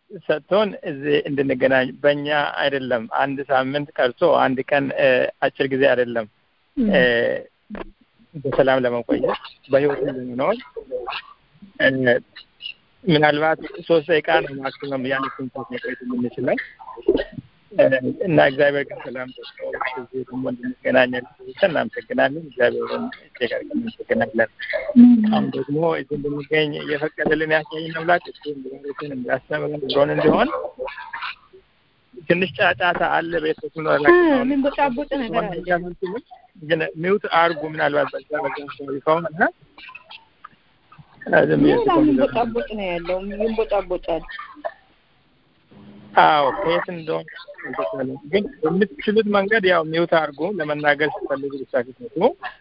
ሰጥቶን እዚህ እንድንገናኝ በእኛ አይደለም። አንድ ሳምንት ቀርቶ አንድ ቀን አጭር ጊዜ አይደለም በሰላም ለመቆየት በህይወት ለመኖር ምናልባት ሶስት ደቂቃ ነው ማክሲመም ያን ኮንታክት መቆየት የምንችለው እና እግዚአብሔር ግን ሰላም ሰጥቶ እዚህ ደግሞ እንድንገናኝ እናመሰግናለን። እግዚአብሔርን እጅግ አድርገን እናመሰግናለን። አሁን ደግሞ እዚህ እንድንገኝ እየፈቀደልን ያሳየን አምላክ እሱ እንዲባርክን እንዲያስተምረን ብሮን እንዲሆን ትንሽ ጫጫታ አለ። ቤተሰብ ነው ምን ቦጫቦጭ ነገር አለ። ግን ሚውት አርጉ ምናልባት በዛ በዛ አካባቢ ከሆነ ሌላ ምን ቦጫቦጭ ነው ያለው? ምን ቦጫቦጫል? አዎ ከየት እንደሆነ አልተቻለም። ግን በምትችሉት መንገድ ያው ሚውት አድርጎ ለመናገር ሲፈልጉ ብቻ ሲሰጡ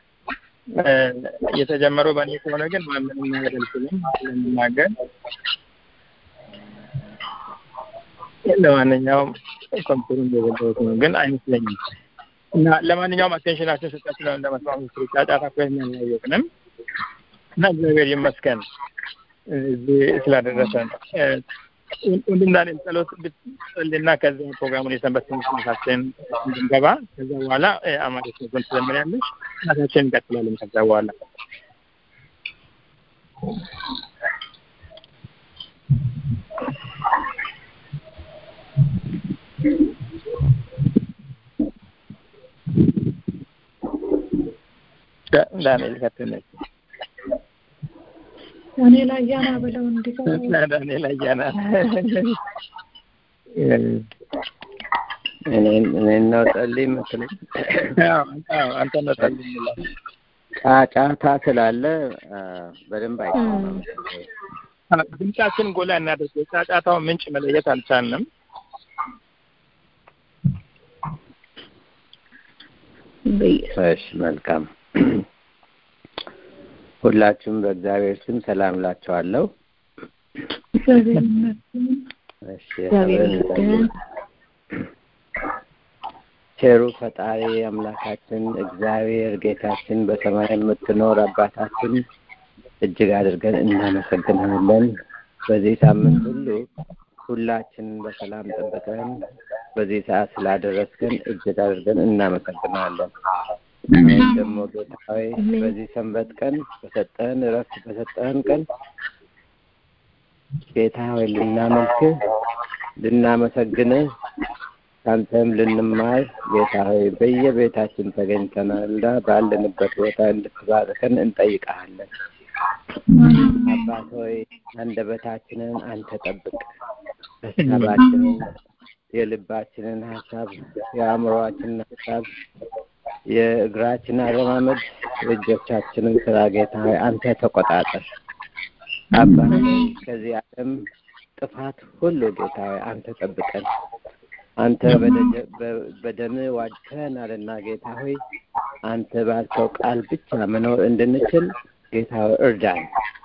የተጀመረው በእኔ ከሆነ ግን ምንም ነገር አልችልም ለመናገር። ለማንኛውም ኮምፒውተሩን የዘጋሁት ነው ግን አይመስለኝም። እና ለማንኛውም አቴንሽናችን ሰጣችሁ ነው እንደመስማት ምስል ጫጫታ እኮ የሚያየቅንም እና እግዚአብሔር ይመስገን እዚህ ስላደረሰን ወንድምና እኔም ጸሎት ብትጸልና ከዚያ ፕሮግራሙን የሰንበት ትምህርት ቤታችን እንድንገባ ከዛ በኋላ አማሪት ነበር ትዘምሪያለሽ እናታችን እንቀጥላለን። ከዛ በኋላ ዳንኤል ከትነች ዳንኤል አያና ብለው እንዲገባ ዳንኤል አያና እኔን ነው ጸልይ የምትለኝ? አንተ ነው ጸልይ ይላል። ጫጫታ ስላለ በደንብ አይሰማም። ድምጻችን ጎላ እናደርግ። የጫጫታውን ምንጭ መለየት አልቻልንም። እሺ መልካም። ሁላችሁም በእግዚአብሔር ስም ሰላም እላችኋለሁ። እግዚአብሔር ይመስገን። እሺ እግዚአብሔር አብረን ይመስገን። እንጸልይ። ቸሩ ፈጣሪ አምላካችን እግዚአብሔር ጌታችን በሰማይ የምትኖር አባታችን እጅግ አድርገን እናመሰግናለን። በዚህ ሳምንት ሁሉ ሁላችንን በሰላም ጠብቀን በዚህ ሰዓት ስላደረስክን እጅግ አድርገን እናመሰግናለን። አሁን ደግሞ ጌታ ሆይ በዚህ ሰንበት ቀን በሰጠህን እረፍት በሰጠህን ቀን ጌታ ሆይ ልናመልክህ ልናመሰግንህ ከአንተም ልንማር ጌታ ሆይ በየቤታችን ተገኝተናልና ባለንበት ቦታ እንድትባርከን እንጠይቀሃለን። አባት ሆይ አንደበታችንን አንተ ጠብቅ፣ ሀሳባችንን፣ የልባችንን ሀሳብ፣ የአእምሮአችንን ሀሳብ፣ የእግራችን አረማመድ፣ የእጆቻችንን ስራ ጌታ ሆይ አንተ ተቆጣጠር። አባት ሆይ ከዚህ ዓለም ጥፋት ሁሉ ጌታ ሆይ አንተ ጠብቀን። አንተ በደጀ- በ- በደምህ ዋጅተናልና ጌታ ሆይ አንተ ባልከው ቃል ብቻ መኖር እንድንችል ጌታ ሆይ እርዳን።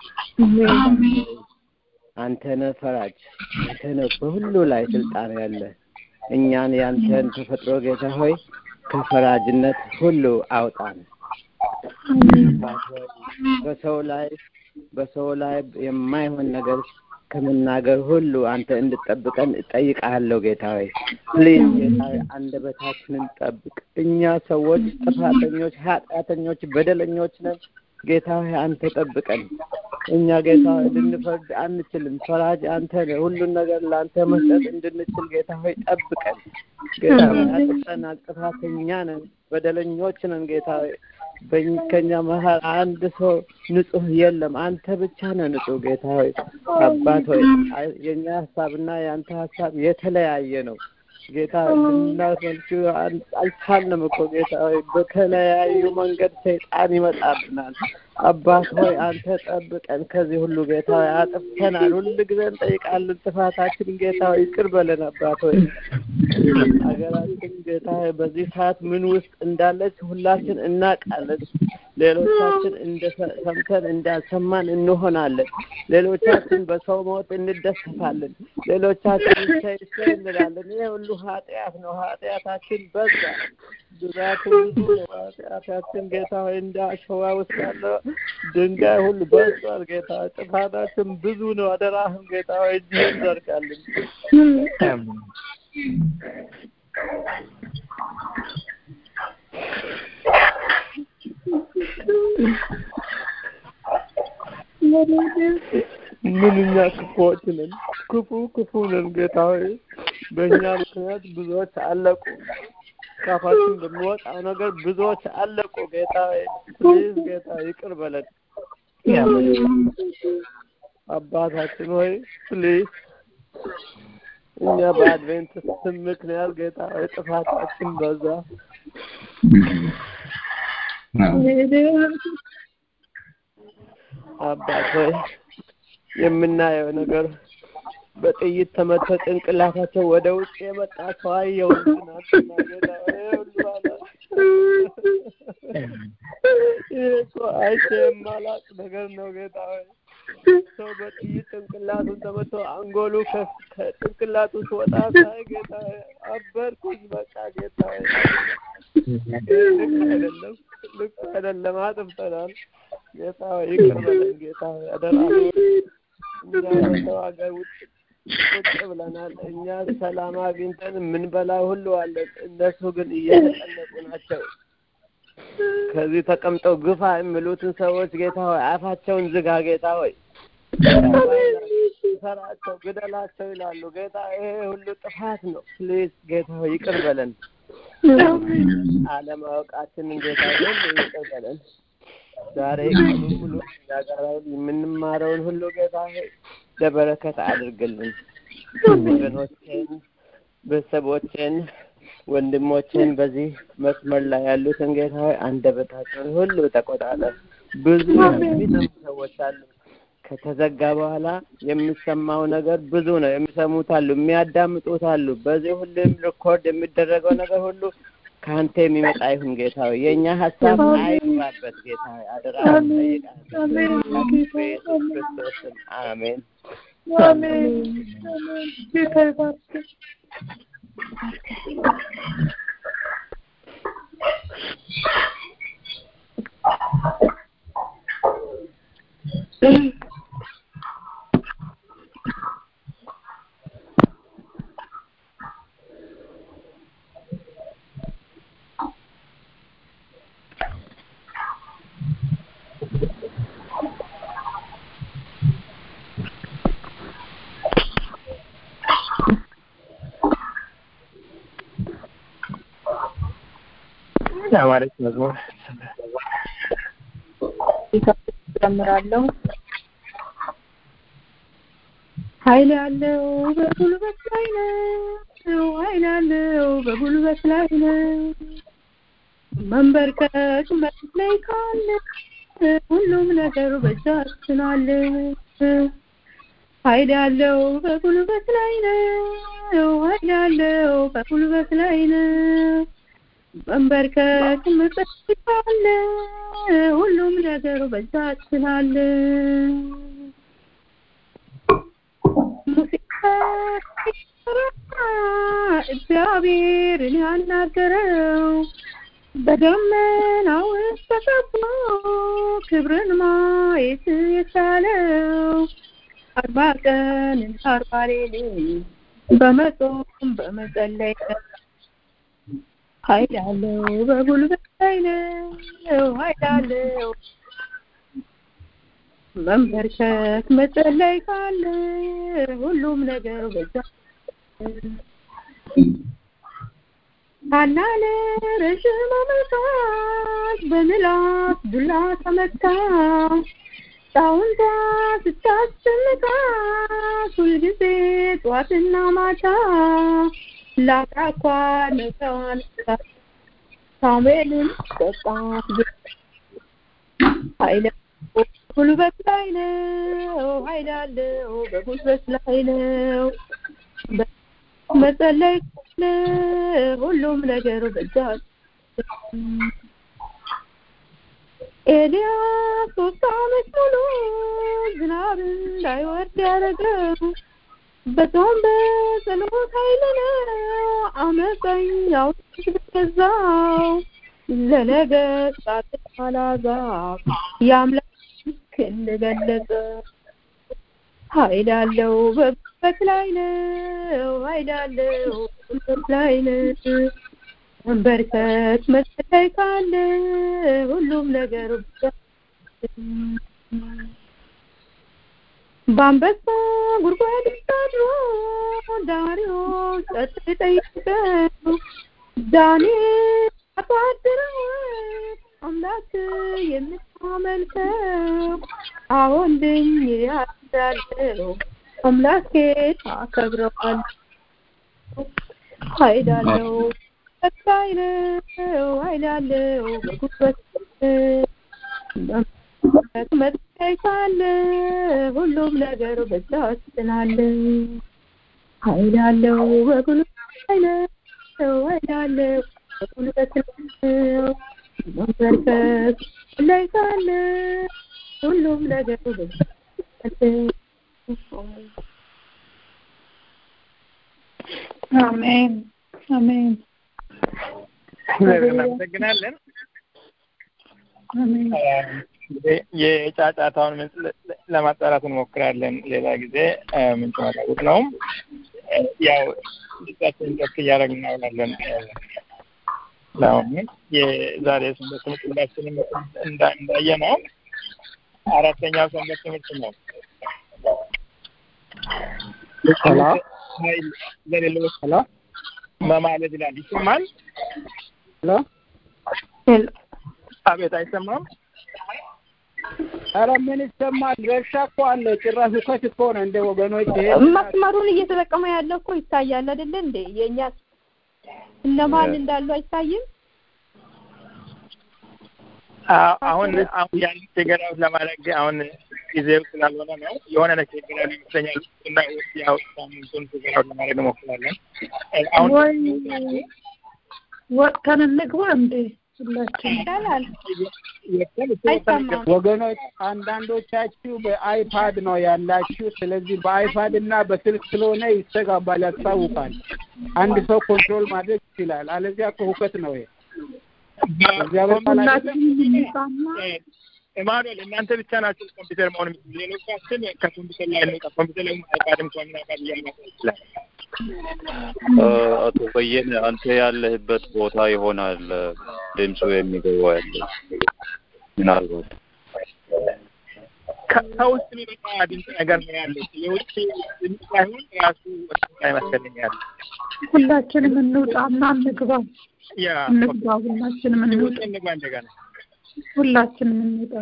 አንተ ነህ ፈራጅ፣ አንተ ነህ በሁሉ ላይ ስልጣን ያለ እኛን ያንተን ተፈጥሮ ጌታ ሆይ ከፈራጅነት ሁሉ አውጣን። አባት ሆይ በሰው ላይ በሰው ላይ የማይሆን ነገር ከመናገር ሁሉ አንተ እንድጠብቀን እጠይቅሃለሁ ጌታ ሆይ ፕሊዝ ጌታ ሆይ አንደበታችንን ጠብቅ። እኛ ሰዎች ጥፋተኞች፣ ኃጢአተኞች፣ በደለኞች ነን። ጌታ ሆይ አንተ ጠብቀን። እኛ ጌታ ሆይ ልንፈርድ አንችልም። ፈራጅ አንተ ነህ። ሁሉን ነገር ለአንተ መስጠት እንድንችል ጌታ ሆይ ጠብቀን። ጌታ ሆይ አጥፍተናል፣ ጥፋተኛ ነን፣ በደለኞች ነን። ጌታ ሆይ በኝ- ከኛ መሀል አንድ ሰው ንጹህ የለም። አንተ ብቻ ነህ ንጹህ። ጌታ ሆይ አባት ሆይ አይ- የእኛ ሀሳብና የአንተ ሀሳብ የተለያየ ነው። ጌታ ልናመልክ አል- አልቻልንም እኮ ጌታ ሆይ በተለያዩ መንገድ ሰይጣን ይመጣብናል። አባት ሆይ አንተ ጠብቀን ከዚህ ሁሉ ጌታ ሆይ አጥፍተናል። ሁል ጊዜ እንጠይቃለን ጥፋታችን ጌታ ሆይ ይቅር በለን አባት ሆይ ሀገራችን ጌታ ሆይ በዚህ ሰዓት ምን ውስጥ እንዳለች ሁላችን እናውቃለን። ሌሎቻችን እንደ ሰምተን እንዳልሰማን እንሆናለን። ሌሎቻችን በሰው ሞት እንደሰታለን። ሌሎቻችን እሰይ እሰይ እንላለን። ይህ ሁሉ ኃጢአት ነው። ኃጢአታችን በዛ ብዛትን ብዙ ነው ኃጢአታችን ጌታ ሆይ እንደ አሸዋ ውስጥ ያለ ድንጋይ ሁሉ በዝቷል ጌታ ሆይ ጥፋታችን ብዙ ነው አደራህም ጌታ ሆይ እጅህን ዘርጋልን ምንኛ ክፉዎች ነን ክፉ ክፉ ነን ጌታ ሆይ በእኛ ምክንያት ብዙዎች አለቁ ካፋችን በሚወጣው ነገር ብዙዎች አለቁ ጌታ ሆይ ፕሊዝ ጌታ ይቅር በለን አባታችን ሆይ ፕሊዝ እኛ በአድቬንትስት ስም ምክንያት ጌታ ሆይ ጥፋታችን በዛ አባት ሆይ የምናየው ነገር በጥይት ተመቶ ጭንቅላታቸው ወደ ውጭ የመጣ ሰው አየሁ ትናንትና ጌታ ሆይ ሁሉ አለ ይሄ እኮ አይቼ የማላቅ ነገር ነው ጌታ ሆይ ሰው በጥይት ጭንቅላቱን ተመቶ አንጎሉ ከጭንቅላቱ ሲወጣ ሳይ ጌታ ሆይ አበርኩኝ በቃ ጌታ ሆይ ልክ አይደለም ልክ አይደለም አጥፍተናል ጌታ ሆይ ይቅር በለን ጌታ ሆይ አደራ እኛ በሰው ሀገር ውጭ ቁጭ ብለናል እኛ ሰላም አግኝተን የምንበላው ሁሉ አለን እነሱ ግን እየተጨነቁ ናቸው ከዚህ ተቀምጠው ግፋ የሚሉትን ሰዎች ጌታ ሆይ አፋቸውን ዝጋ ጌታ ሆይ ሰራቸው ግደላቸው ይላሉ ጌታ ይሄ ሁሉ ጥፋት ነው ፕሊዝ ጌታ ሆይ ይቅር በለን አለማወቃችንን ጌታ ሁሉ ይቅር በለን ዛሬ ቀኑ ሙሉ ያገራውን የምንማረውን ሁሉ ጌታ ሆይ ለበረከት አድርግልን ወገኖቼን ቤተሰቦቼን ወንድሞቼን በዚህ መስመር ላይ ያሉትን ጌታ ሆይ አንደበታቸውን ሁሉ ተቆጣጠር ብዙ የሚሰሙ ሰዎች አሉ ከተዘጋ በኋላ የሚሰማው ነገር ብዙ ነው የሚሰሙት አሉ የሚያዳምጡት አሉ በዚህ ሁሉም ሪኮርድ የሚደረገው ነገር ሁሉ ከአንተ የሚመጣ ይሁን ጌታ ሆይ የእኛ ሀሳብ አይግባበት ጌታ ሆይ አደራ ጠይቃለሁ በኢየሱስ ክርስቶስም አሜን አሜን ጌታ ይባርክ የአማረች መዝሙር ጨምራለሁ ኃይል ያለው በጉልበት ላይ ነው ኃይል ያለው በጉልበት ላይ ነው መንበርከክ መሬት ላይ ካለ ሁሉም ነገር በእጃችን አለ ኃይል ያለው በጉልበት ላይ ነው ኃይል ያለው በጉልበት ላይ ነው መንበርከክ መጸለይ አለ ሁሉም ነገር በእጃችን አለ ሙሴ እግዚአብሔርን ያናገረው በደመና ውስጥ ተቀብሎ ክብርን ማየት የቻለው አርባ ቀን አርባ ሌሊት በመጾም በመጸለይ ኃይል አለው በጉልበት ላይ ነው ኃይል አለው መንበርከክ መጸለይ ካለ ሁሉም ነገር በዛ ታላለ ረዥም ዓመታት በምላስ ዱላ ተመታ ጣውንታ ስታስጨንቃት ሁልጊዜ ጠዋትና ማታ ላቃኳ ነሰዋን ሳሙኤልን ጠጣት ኃይለ ጉልበት ላይ ነው ኃይል አለው በጉልበት ላይ ነው መጸለይ ካለ ሁሉም ነገር በዛ ኤልያስ ሶስት ዓመት ሙሉ ዝናብ እንዳይወርድ ያደረገው በጾም በጸሎት ኃይል ነው አመፀኛው ገዛው ለነገሥታት አላዛር የአምላክ ክንድ ገለጸ። ኃይል አለው በጉልበት ላይ ነው ኃይል አለው በጉልበት ላይ ነው መንበርከት መጸለይ ካለ ሁሉም ነገር በአንበሳ ጉድጓድ አድሮ ዳሪዮስ ጸጥ ጠይቀው ዳንኤል አባድረው አምላክ የምታመልከው አሁን ድኝ ያዳለው አምላኬ አከብረዋል ኃይል አለው ኃይል ነው ኃይል አለው በጉልበት መጠየቅ ካለ ሁሉም ነገር በዛ ስላለ ኃይል አለው በጉልበት ላይ ነው ኃይል አለው በጉልበት ነው መንበርከክ ላይ ካለ ሁሉም ነገር በዛ አሜን አሜን እናመሰግናለን። አሜን እንግዲህ የጫጫታውን ምንጭ ለማጣራት እንሞክራለን። ሌላ ጊዜ ምንጭ ማታወቅ ነው። ያው ድምጻችንን ከፍ እያደረግን እናውላለን። ለአሁን የዛሬ ሰንበት ትምህርት ሁላችንም እንዳየ ነው። አራተኛው ሰንበት ትምህርት ነው። ኃይል ለሌሎች መማለድ ይላል። ይሰማል? አቤት፣ አይሰማም? ኧረ ምን ይሰማል? ረብሻ እኮ አለ። ጭራሽ ሁከት እኮ ነው። እንደ ወገኖች ይሄ መስመሩን እየተጠቀመ ያለ እኮ ይታያል አይደለ እንዴ? የእኛ እነማን እንዳሉ አይታይም? አሁን አሁን ያን ችግር አውት ለማድረግ አሁን ጊዜው ስላልሆነ ነው። የሆነ ነገር ችግር አለ ይመስለኛል እና ያው ሳምንቱን ችግር አውት ለማድረግ እንሞክራለን። አሁን ወይ ወጥተን እንግባ እንዴ? ሁላችን ይቻላል። አይሰማም። ወገኖች አንዳንዶቻችሁ በአይፓድ ነው ያላችሁ። ስለዚህ በአይፓድ እና በስልክ ስለሆነ ይስተጋባል፣ ያስታውቃል። አንድ ሰው ኮንትሮል ማድረግ ይችላል። አለዚያ እኮ ሁከት ነው ይሄ። እግዚአብሔር ቃል አይደለም? ሁላችን እንውጣና ኢማኑኤል እናንተ ብቻ ናችሁ ኮምፒውተር መሆን የምትችሉ። ሌሎቻችን ከኮምፒውተር ላይ እንውጣ። ኮምፒውተር ላይ አይፓድም ከሆነ አይፓድ እያልመጣ ይችላል። አቶ በየነ አንተ ያለህበት ቦታ ይሆናል ድምፁ የሚገባው ያለው ምናልባት ከ- ከውስጥ የሚመጣ ድምፅ ነገር ነው ያለው። የውጭ ድምፅ ሳይሆን ራሱ ወስጥ ይመስለኛል። ሁላችንም እንውጣና እንግባ ያ እንግባ ሁላችንም እንውጣ ውጭ እንግባ እንደገና ሁላችንም እንውጣ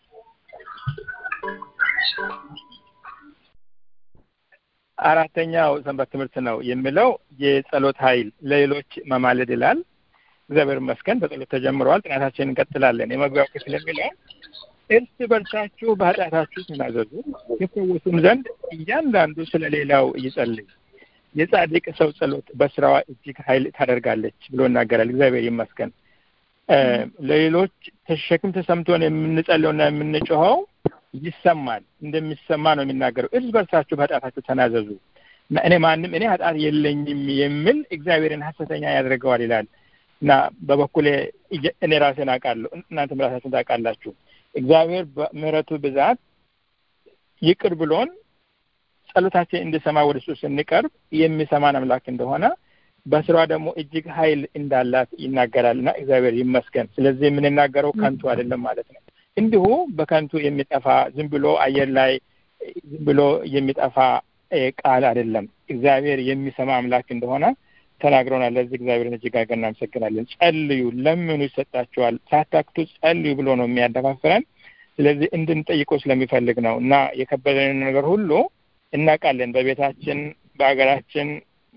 አራተኛው ሰንበት ትምህርት ነው የሚለው የጸሎት ኃይል ለሌሎች መማለድ ይላል። እግዚአብሔር ይመስገን በጸሎት ተጀምረዋል። ጥናታችንን እንቀጥላለን። የመግቢያው ክፍል የሚለው እርስ በርሳችሁ በኃጢአታችሁ ተናዘዙ ይፈወሱም ዘንድ እያንዳንዱ ስለ ሌላው ይጸልይ። የጻድቅ ሰው ጸሎት በስራዋ እጅግ ኃይል ታደርጋለች ብሎ ይናገራል። እግዚአብሔር ይመስገን። እ ለሌሎች ተሸክም ተሰምቶን የምንጸልየውና የምንጮኸው ይሰማል። እንደሚሰማ ነው የሚናገረው። እርስ በርሳችሁ በኃጢአታችሁ ተናዘዙ እና እኔ ማንም እኔ ኃጢአት የለኝም የሚል እግዚአብሔርን ሐሰተኛ ያደርገዋል ይላል እና በበኩሌ እየ- እኔ ራሴን አውቃለሁ፣ እናንተም ራሳችሁን ታውቃላችሁ። እግዚአብሔር በምሕረቱ ብዛት ይቅር ብሎን ጸሎታችን እንዲሰማ ወደ እሱ ስንቀርብ የሚሰማን አምላክ እንደሆነ በስራዋ ደግሞ እጅግ ኃይል እንዳላት ይናገራል እና እግዚአብሔር ይመስገን። ስለዚህ የምንናገረው ከንቱ አይደለም ማለት ነው። እንዲሁ በከንቱ የሚጠፋ ዝም ብሎ አየር ላይ ዝም ብሎ የሚጠፋ እ ቃል አይደለም። እግዚአብሔር የሚሰማ አምላክ እንደሆነ ተናግረናል። ለዚህ እግዚአብሔርን እጅግ አድርገን እናመሰግናለን። ጸልዩ፣ ለምኑ ይሰጣችኋል፣ ሳታክቱ ጸልዩ ብሎ ነው የሚያደፋፍረን። ስለዚህ እንድንጠይቀው ስለሚፈልግ ነው እና የከበደንን ነገር ሁሉ እናውቃለን። በቤታችን በሀገራችን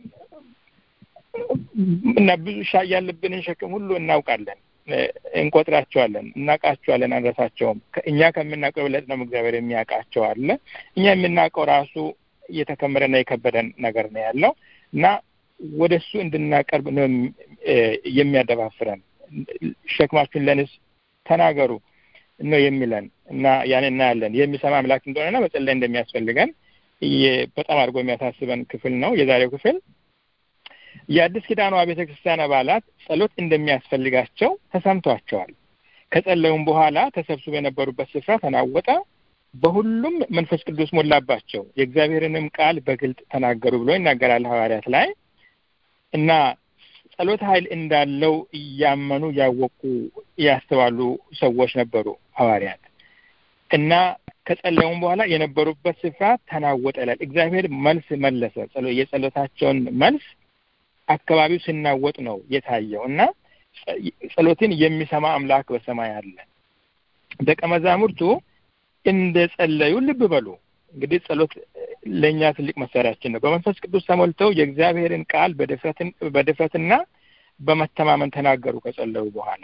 እና ብዙ ሻ ያለብንን ሸክም ሁሉ እናውቃለን፣ እ እንቆጥራቸዋለን፣ እናውቃቸዋለን፣ አንረሳቸውም። ከ- እኛ ከምናውቀው የበለጠ ነው እግዚአብሔር የሚያውቃቸው አለ። እኛ የምናውቀው ራሱ እየተከመረና የከበደን ነገር ነው ያለው እና ወደ እሱ እንድናቀርብ ነው የሚ- እ የሚያደፋፍረን። ሸክማችሁን ለንስ ተናገሩ ነው የሚለን እና ያን እናያለን። የሚሰማ አምላክ እንደሆነና መጸለይ እንደሚያስፈልገን በጣም አድርጎ የሚያሳስበን ክፍል ነው የዛሬው ክፍል። የአዲስ ኪዳኗ ቤተ ክርስቲያን አባላት ጸሎት እንደሚያስፈልጋቸው ተሰምቷቸዋል። ከጸለዩም በኋላ ተሰብስበው የነበሩበት ስፍራ ተናወጠ፣ በሁሉም መንፈስ ቅዱስ ሞላባቸው፣ የእግዚአብሔርንም ቃል በግልጥ ተናገሩ ብሎ ይናገራል ሐዋርያት ላይ እና ጸሎት ኃይል እንዳለው እያመኑ ያወቁ ያስተዋሉ ሰዎች ነበሩ ሐዋርያት እና ከጸለዩም በኋላ የነበሩበት ስፍራ ተናወጠ ይላል። እግዚአብሔር መልስ መለሰ። የጸሎታቸውን መልስ አካባቢው ሲናወጥ ነው የታየው እና ጸሎትን የሚሰማ አምላክ በሰማይ አለ። ደቀ መዛሙርቱ እንደ ጸለዩ ልብ በሉ። እንግዲህ ጸሎት ለእኛ ትልቅ መሳሪያችን ነው። በመንፈስ ቅዱስ ተሞልተው የእግዚአብሔርን ቃል በድፍረትና በመተማመን ተናገሩ። ከጸለዩ በኋላ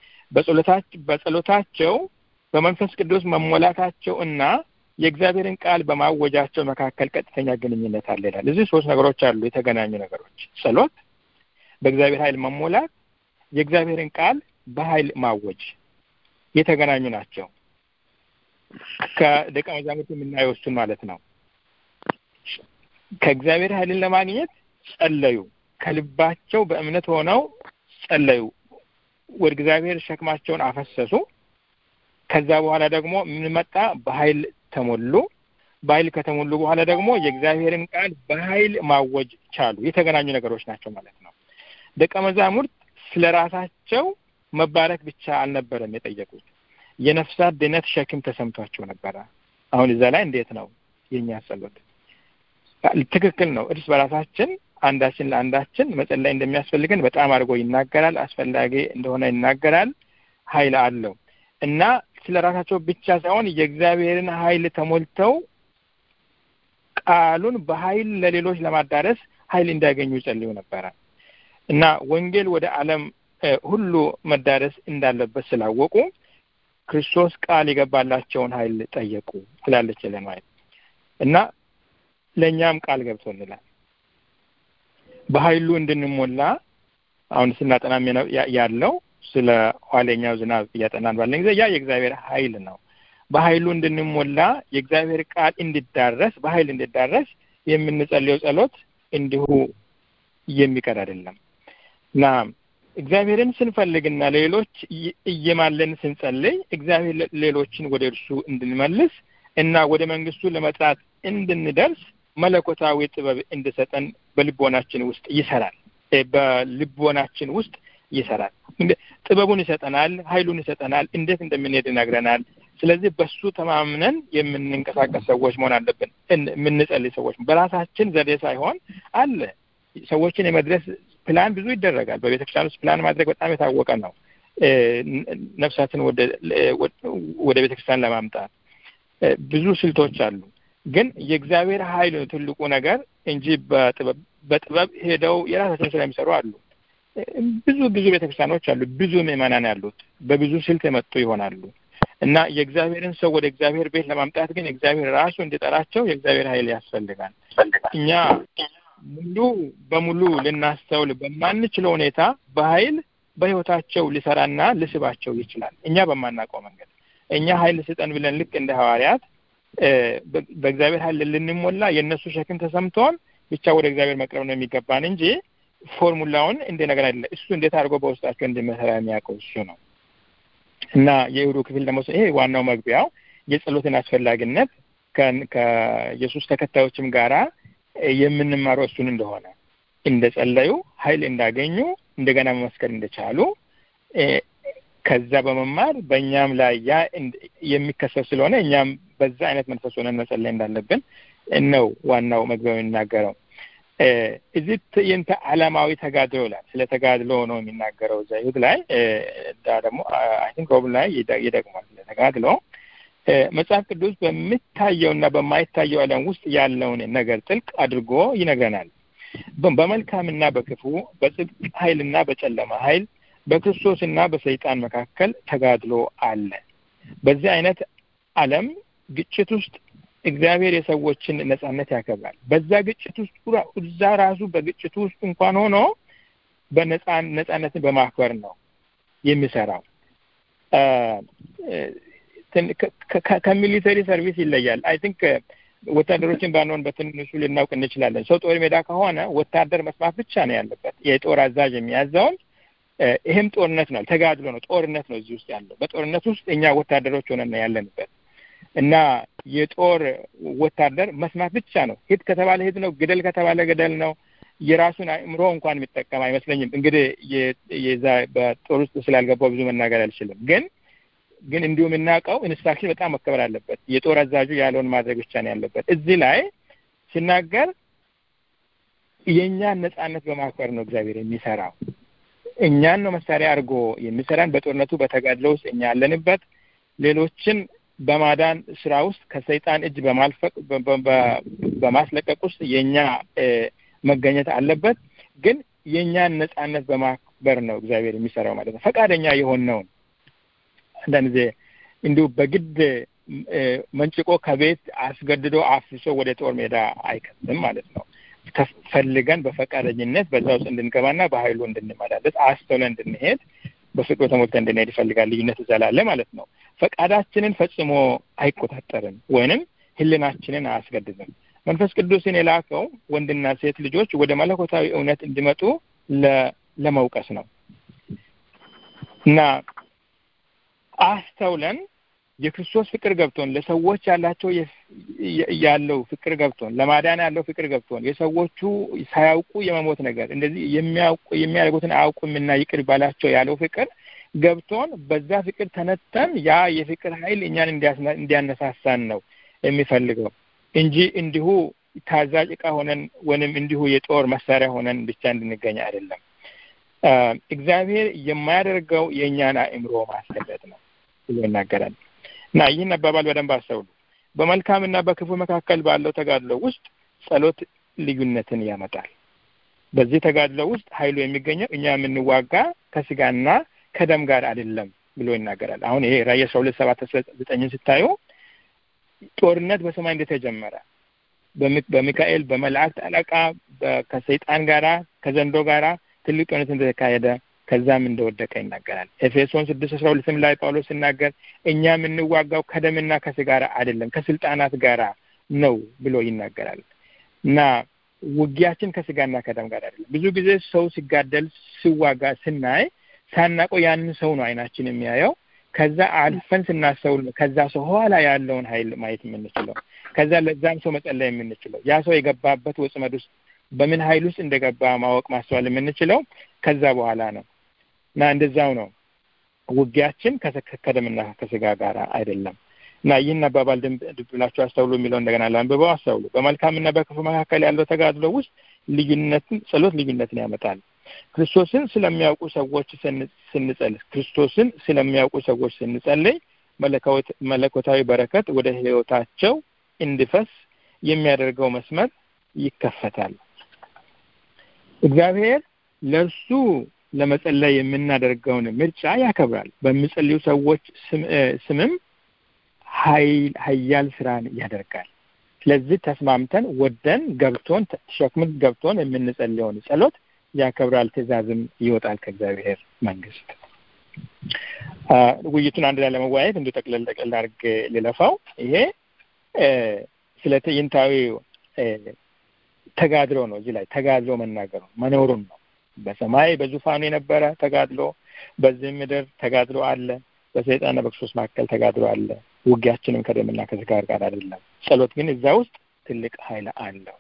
በጸሎታቸው በመንፈስ ቅዱስ መሞላታቸው እና የእግዚአብሔርን ቃል በማወጃቸው መካከል ቀጥተኛ ግንኙነት አለ ይላል። እዚህ ሶስት ነገሮች አሉ፣ የተገናኙ ነገሮች። ጸሎት፣ በእግዚአብሔር ኃይል መሞላት፣ የእግዚአብሔርን ቃል በኃይል ማወጅ የተገናኙ ናቸው። ከደቀ መዛሙርት የምናየው እሱን ማለት ነው። ከእግዚአብሔር ኃይልን ለማግኘት ጸለዩ። ከልባቸው በእምነት ሆነው ጸለዩ። ወደ እግዚአብሔር ሸክማቸውን አፈሰሱ። ከዛ በኋላ ደግሞ ምን መጣ? በኃይል ተሞሉ። በኃይል ከተሞሉ በኋላ ደግሞ የእግዚአብሔርን ቃል በኃይል ማወጅ ቻሉ። የተገናኙ ነገሮች ናቸው ማለት ነው። ደቀ መዛሙርት ስለ ራሳቸው መባረክ ብቻ አልነበረም የጠየቁት የነፍሳት ድነት ሸክም ተሰምቷቸው ነበረ። አሁን እዛ ላይ እንዴት ነው የኛ ጸሎት? ትክክል ነው። እርስ በራሳችን አንዳችን ለአንዳችን መጸለይ እንደሚያስፈልገን በጣም አድርጎ ይናገራል። አስፈላጊ እንደሆነ ይናገራል። ኃይል አለው እና ስለ ራሳቸው ብቻ ሳይሆን የእግዚአብሔርን ኃይል ተሞልተው ቃሉን በኃይል ለሌሎች ለማዳረስ ኃይል እንዲያገኙ ይጸልዩ ነበረ እና ወንጌል ወደ ዓለም ሁሉ መዳረስ እንዳለበት ስላወቁ ክርስቶስ ቃል የገባላቸውን ኃይል ጠየቁ ትላለች ለማየት እና ለእኛም ቃል ገብቶልናል በኃይሉ እንድንሞላ አሁን ስናጠናም ያለው ስለ ኋለኛው ዝናብ እያጠናን ባለን ጊዜ ያ የእግዚአብሔር ኃይል ነው። በኃይሉ እንድንሞላ የእግዚአብሔር ቃል እንዲዳረስ በኃይል እንዲዳረስ የምንጸልየው ጸሎት እንዲሁ የሚቀር አይደለም እና እግዚአብሔርን ስንፈልግና ሌሎች እየማለን ስንጸልይ እግዚአብሔር ሌሎችን ወደ እርሱ እንድንመልስ እና ወደ መንግስቱ ለመጥራት እንድንደርስ መለኮታዊ ጥበብ እንድሰጠን በልቦናችን ውስጥ ይሰራል። በልቦናችን ውስጥ ይሰራል። ጥበቡን ይሰጠናል፣ ኃይሉን ይሰጠናል፣ እንዴት እንደምንሄድ ይነግረናል። ስለዚህ በሱ ተማምነን የምንንቀሳቀስ ሰዎች መሆን አለብን። የምንጸልይ ሰዎች በራሳችን ዘዴ ሳይሆን አለ ሰዎችን የመድረስ ፕላን ብዙ ይደረጋል። በቤተ ክርስቲያን ውስጥ ፕላን ማድረግ በጣም የታወቀ ነው። ነፍሳትን ወደ ቤተ ክርስቲያን ለማምጣት ብዙ ስልቶች አሉ። ግን የእግዚአብሔር ኃይል ነው ትልቁ ነገር እንጂ በጥበብ በጥበብ ሄደው የራሳቸውን ስራ የሚሰሩ አሉ። ብዙ ብዙ ቤተክርስቲያኖች አሉ። ብዙ ምዕመናን ያሉት በብዙ ስልት የመጡ ይሆናሉ እና የእግዚአብሔርን ሰው ወደ እግዚአብሔር ቤት ለማምጣት ግን እግዚአብሔር ራሱ እንዲጠራቸው የእግዚአብሔር ኃይል ያስፈልጋል። እኛ ሙሉ በሙሉ ልናስተውል በማንችለው ሁኔታ በኃይል በህይወታቸው ሊሰራና ሊስባቸው ይችላል። እኛ በማናውቀው መንገድ እኛ ኃይል ስጠን ብለን ልክ እንደ ሐዋርያት በእግዚአብሔር ኃይል ልንሞላ የእነሱ ሸክም ተሰምቶን ብቻ ወደ እግዚአብሔር መቅረብ ነው የሚገባን እንጂ ፎርሙላውን እንደ ነገር አይደለም። እሱ እንዴት አድርጎ በውስጣቸው እንደሚሰራ የሚያውቀው እሱ ነው እና የእሁዱ ክፍል ደግሞ ይሄ ዋናው መግቢያው የጸሎትን አስፈላጊነት ከኢየሱስ ተከታዮችም ጋራ የምንማረው እሱን እንደሆነ እንደ ጸለዩ ኃይል እንዳገኙ እንደገና መመስከር እንደቻሉ ከዛ በመማር በእኛም ላይ ያ የሚከሰት ስለሆነ እኛም በዛ አይነት መንፈስ ሆነን መጸለይ እንዳለብን ነው ዋናው መግቢያው የሚናገረው። እዚህ ትዕይንተ ዓለማዊ ተጋድሎ ይላል። ስለ ተጋድሎ ነው የሚናገረው እዛ ይሁድ ላይ ደግሞ አይ ቲንክ ሮብ ላይ ይደግማል። ስለ ተጋድሎ መጽሐፍ ቅዱስ በሚታየውና በማይታየው ዓለም ውስጥ ያለውን ነገር ጥልቅ አድርጎ ይነግረናል። በመልካምና በክፉ በጽድቅ ኃይልና በጨለማ ኃይል በክርስቶስና በሰይጣን መካከል ተጋድሎ አለ። በዚህ አይነት ዓለም ግጭት ውስጥ እግዚአብሔር የሰዎችን ነጻነት ያከብራል። በዛ ግጭት ውስጥ እዛ ራሱ በግጭቱ ውስጥ እንኳን ሆኖ በነጻ ነጻነትን በማክበር ነው የሚሰራው። ከሚሊተሪ ሰርቪስ ይለያል። አይ ቲንክ ወታደሮችን ባንሆን በትንሹ ልናውቅ እንችላለን። ሰው ጦር ሜዳ ከሆነ ወታደር መስማት ብቻ ነው ያለበት የጦር አዛዥ የሚያዘውን። ይህም ጦርነት ነው፣ ተጋድሎ ነው፣ ጦርነት ነው እዚህ ውስጥ ያለው። በጦርነት ውስጥ እኛ ወታደሮች ሆነን ነው ያለንበት እና የጦር ወታደር መስማት ብቻ ነው። ሂድ ከተባለ ሂድ ነው፣ ግደል ከተባለ ገደል ነው። የራሱን አእምሮ እንኳን የሚጠቀም አይመስለኝም። እንግዲህ የዛ በጦር ውስጥ ስላልገባው ብዙ መናገር አልችልም። ግን ግን እንዲሁ የምናውቀው ኢንስትራክሽን በጣም መከበር አለበት። የጦር አዛዡ ያለውን ማድረግ ብቻ ነው ያለበት። እዚህ ላይ ሲናገር የእኛን ነጻነት በማክበር ነው እግዚአብሔር የሚሰራው። እኛን ነው መሳሪያ አድርጎ የሚሰራን። በጦርነቱ በተጋድሎ ውስጥ እኛ ያለንበት ሌሎችን በማዳን ስራ ውስጥ ከሰይጣን እጅ በማልፈቅ በማስለቀቅ ውስጥ የእኛ መገኘት አለበት። ግን የእኛን ነጻነት በማክበር ነው እግዚአብሔር የሚሰራው ማለት ነው። ፈቃደኛ የሆነውን አንዳንድ ጊዜ እንዲሁ በግድ መንጭቆ ከቤት አስገድዶ አፍሶ ወደ ጦር ሜዳ አይከትም ማለት ነው። ፈልገን በፈቃደኝነት በዛ ውስጥ እንድንገባና በኃይሉ እንድንመላለስ አስተውለን እንድንሄድ በፍቅሩ ተሞልተን እንድንሄድ ይፈልጋል። ልዩነት እዛ ላለ ማለት ነው። ፈቃዳችንን ፈጽሞ አይቆጣጠርም ወይንም ሕሊናችንን አያስገድድም። መንፈስ ቅዱስን የላከው ወንድና ሴት ልጆች ወደ መለኮታዊ እውነት እንዲመጡ ለመውቀስ ነው እና አስተውለን የክርስቶስ ፍቅር ገብቶን ለሰዎች ያላቸው ያለው ፍቅር ገብቶን ለማዳን ያለው ፍቅር ገብቶን የሰዎቹ ሳያውቁ የመሞት ነገር እንደዚህ የሚያውቁ የሚያደርጉትን አያውቁምና ይቅር ባላቸው ያለው ፍቅር ገብቶን በዛ ፍቅር ተነተን ያ የፍቅር ኃይል እኛን እንዲያነሳሳን ነው የሚፈልገው እንጂ እንዲሁ ታዛዥ ዕቃ ሆነን ወይንም እንዲሁ የጦር መሳሪያ ሆነን ብቻ እንድንገኝ አይደለም። እግዚአብሔር የማያደርገው የእኛን አእምሮ ማስገደድ ነው ብሎ ይናገራል እና ይህን አባባል በደንብ አስተውሉ። በመልካምና በክፉ መካከል ባለው ተጋድሎ ውስጥ ጸሎት ልዩነትን ያመጣል። በዚህ ተጋድሎ ውስጥ ኃይሉ የሚገኘው እኛ የምንዋጋ ከስጋና ከደም ጋር አይደለም ብሎ ይናገራል። አሁን ይሄ ራዕይ አስራ ሁለት ሰባት ዘጠኝን ስታዩ ጦርነት በሰማይ እንደተጀመረ በሚካኤል በመላእክት አለቃ ከሰይጣን ጋራ ከዘንዶ ጋራ ትልቅ ጦርነት እንደተካሄደ ከዛም እንደወደቀ ይናገራል። ኤፌሶን ስድስት አስራ ሁለትም ላይ ጳውሎስ ሲናገር እኛ የምንዋጋው ከደምና ከስጋ ጋር አይደለም ከስልጣናት ጋራ ነው ብሎ ይናገራል እና ውጊያችን ከስጋና ከደም ጋር አይደለም። ብዙ ጊዜ ሰው ሲጋደል ሲዋጋ ስናይ ሳናውቀው ያንን ሰው ነው አይናችን የሚያየው። ከዛ አልፈን ስናስተውል ከዛ ሰው ኋላ ያለውን ኃይል ማየት የምንችለው ከዛ ለዛም ሰው መጸለይ የምንችለው ያ ሰው የገባበት ወጥመድ ውስጥ በምን ኃይል ውስጥ እንደገባ ማወቅ ማስተዋል የምንችለው ከዛ በኋላ ነው እና እንደዛው ነው ውጊያችን ከደምና ከስጋ ጋር አይደለም እና ይህን አባባል ድብ ብላችሁ አስተውሉ የሚለው እንደገና ለአንብበው አስተውሉ። በመልካምና በክፉ መካከል ያለው ተጋድሎ ውስጥ ልዩነትን ጸሎት ልዩነትን ያመጣል። ክርስቶስን ስለሚያውቁ ሰዎች ስንጸልይ ክርስቶስን ስለሚያውቁ ሰዎች ስንጸልይ መለኮታዊ በረከት ወደ ሕይወታቸው እንዲፈስ የሚያደርገው መስመር ይከፈታል። እግዚአብሔር ለእርሱ ለመጸለይ የምናደርገውን ምርጫ ያከብራል። በሚጸልዩ ሰዎች ስምም ኃያል ስራን ያደርጋል። ስለዚህ ተስማምተን ወደን ገብቶን ሸክምን ገብቶን የምንጸልየውን ጸሎት ያከብራል። ትእዛዝም ይወጣል ከእግዚአብሔር መንግስት። ውይይቱን አንድ ላይ ለመወያየት እንዲሁ ጠቅለል ጠቅለል አድርግ ልለፋው። ይሄ ስለ ትዕይንታዊ ተጋድሎ ነው። እዚህ ላይ ተጋድሎ መናገሩ መኖሩን ነው። በሰማይ በዙፋኑ የነበረ ተጋድሎ፣ በዚህ ምድር ተጋድሎ አለ። በሰይጣንና በክርስቶስ መካከል ተጋድሎ አለ። ውጊያችንም ከደምና ከስጋ ጋር አይደለም። ጸሎት ግን እዛ ውስጥ ትልቅ ኃይል አለው።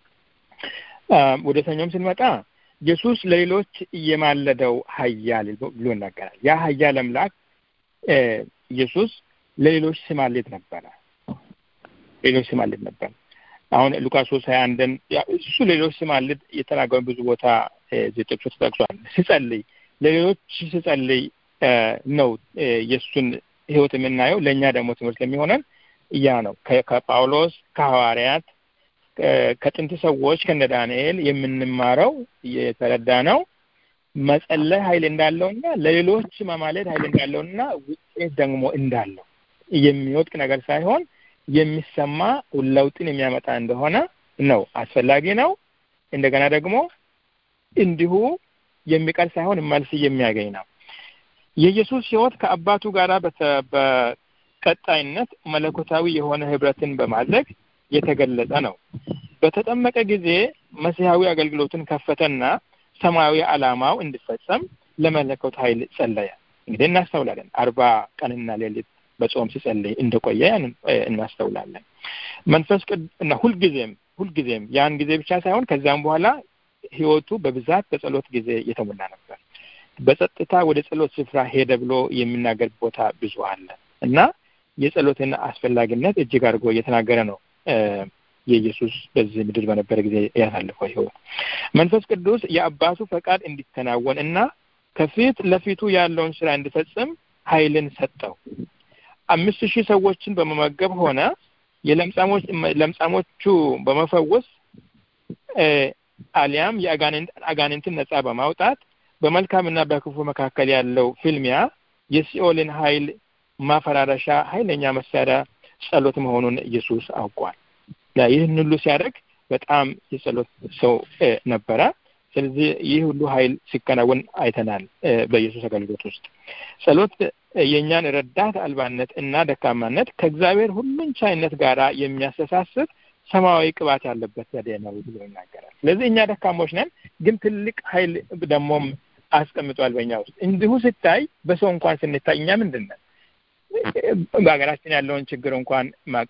ወደ ሰኞም ስንመጣ ኢየሱስ ለሌሎች የማለደው ኃያል ብሎ ይናገራል። ያ ኃያል አምላክ ኢየሱስ ለሌሎች ሲማልድ ነበረ። ሌሎች ሲማልድ ነበር። አሁን ሉቃስ ሶስት ሀያ አንድን እሱ ሌሎች ሲማልድ የተናገሩ ብዙ ቦታ ጥቅሶች ተጠቅሷል። ሲጸልይ ለሌሎች ሲጸልይ ነው የእሱን ህይወት የምናየው። ለእኛ ደግሞ ትምህርት ለሚሆነን ያ ነው። ከጳውሎስ ከሐዋርያት ከጥንት ሰዎች ከነ ዳንኤል የምንማረው የተረዳ ነው መጸለይ ኃይል እንዳለውና ለሌሎች መማለድ ኃይል እንዳለውና ውጤት ደግሞ እንዳለው የሚወድቅ ነገር ሳይሆን የሚሰማ ለውጥን የሚያመጣ እንደሆነ ነው። አስፈላጊ ነው። እንደገና ደግሞ እንዲሁ የሚቀር ሳይሆን መልስ የሚያገኝ ነው። የኢየሱስ ህይወት ከአባቱ ጋር በቀጣይነት መለኮታዊ የሆነ ህብረትን በማድረግ የተገለጸ ነው። በተጠመቀ ጊዜ መሲሐዊ አገልግሎትን ከፈተና ሰማያዊ ዓላማው እንዲፈጸም ለመለኮት ኃይል ጸለየ። እንግዲህ እናስተውላለን። አርባ ቀንና ሌሊት በጾም ሲጸልይ እንደቆየ ያንን እናስተውላለን። መንፈስ ቅዱስ እና ሁልጊዜም ሁልጊዜም ያን ጊዜ ብቻ ሳይሆን ከዚያም በኋላ ህይወቱ በብዛት በጸሎት ጊዜ የተሞላ ነበር። በጸጥታ ወደ ጸሎት ስፍራ ሄደ ብሎ የሚናገር ቦታ ብዙ አለ እና የጸሎትን አስፈላጊነት እጅግ አድርጎ እየተናገረ ነው የኢየሱስ በዚህ ምድር በነበረ ጊዜ ያሳልፈው ህይወት። መንፈስ ቅዱስ የአባቱ ፈቃድ እንዲከናወን እና ከፊት ለፊቱ ያለውን ስራ እንዲፈጽም ኃይልን ሰጠው። አምስት ሺህ ሰዎችን በመመገብ ሆነ የለምጻሞች ለምጻሞቹ በመፈወስ አሊያም የአጋንንትን ነጻ በማውጣት በመልካምና በክፉ መካከል ያለው ፍልሚያ የሲኦልን ኃይል ማፈራረሻ ኃይለኛ መሳሪያ ጸሎት መሆኑን ኢየሱስ አውቋል። ይህን ሁሉ ሲያደርግ በጣም የጸሎት ሰው ነበረ። ስለዚህ ይህ ሁሉ ኃይል ሲከናወን አይተናል በኢየሱስ አገልግሎት ውስጥ። ጸሎት የእኛን ረዳት አልባነት እና ደካማነት ከእግዚአብሔር ሁሉን ቻይነት ጋር የሚያስተሳስር ሰማያዊ ቅባት ያለበት ዘዴ ነው ብሎ ይናገራል። ስለዚህ እኛ ደካሞች ነን፣ ግን ትልቅ ኃይል ደግሞም አስቀምጧል በእኛ ውስጥ። እንዲሁ ሲታይ በሰው እንኳን ስንታይ እኛ ምንድን ነን? በሀገራችን ያለውን ችግር እንኳን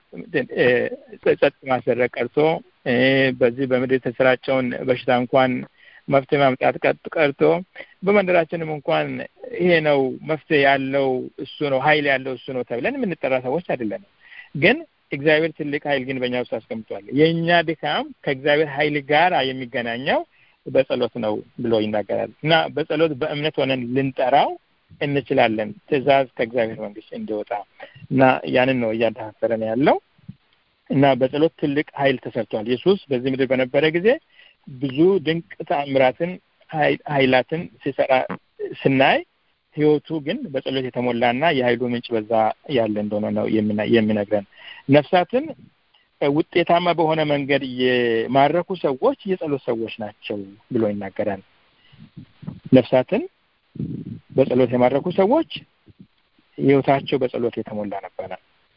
ጸጥ ማስደረግ ቀርቶ በዚህ በምድር የተሰራጨውን በሽታ እንኳን መፍትሄ ማምጣት ቀርቶ በመንደራችንም እንኳን ይሄ ነው መፍትሄ ያለው እሱ ነው ኃይል ያለው እሱ ነው ተብለን የምንጠራ ሰዎች አይደለንም። ግን እግዚአብሔር ትልቅ ኃይል ግን በእኛ ውስጥ አስቀምጧል። የእኛ ድካም ከእግዚአብሔር ኃይል ጋር የሚገናኘው በጸሎት ነው ብሎ ይናገራል እና በጸሎት በእምነት ሆነን ልንጠራው እንችላለን ትእዛዝ ከእግዚአብሔር መንግስት እንዲወጣ እና ያንን ነው እያደፋፈረን ያለው እና በጸሎት ትልቅ ኃይል ተሰርቷል። ኢየሱስ በዚህ ምድር በነበረ ጊዜ ብዙ ድንቅ ተአምራትን ኃይላትን ሲሰራ ስናይ ህይወቱ ግን በጸሎት የተሞላና የኃይሉ ምንጭ በዛ ያለ እንደሆነ ነው የሚነግረን። ነፍሳትን ውጤታማ በሆነ መንገድ የማረኩ ሰዎች የጸሎት ሰዎች ናቸው ብሎ ይናገራል። ነፍሳትን በጸሎት የማረኩ ሰዎች ህይወታቸው በጸሎት የተሞላ ነበረ።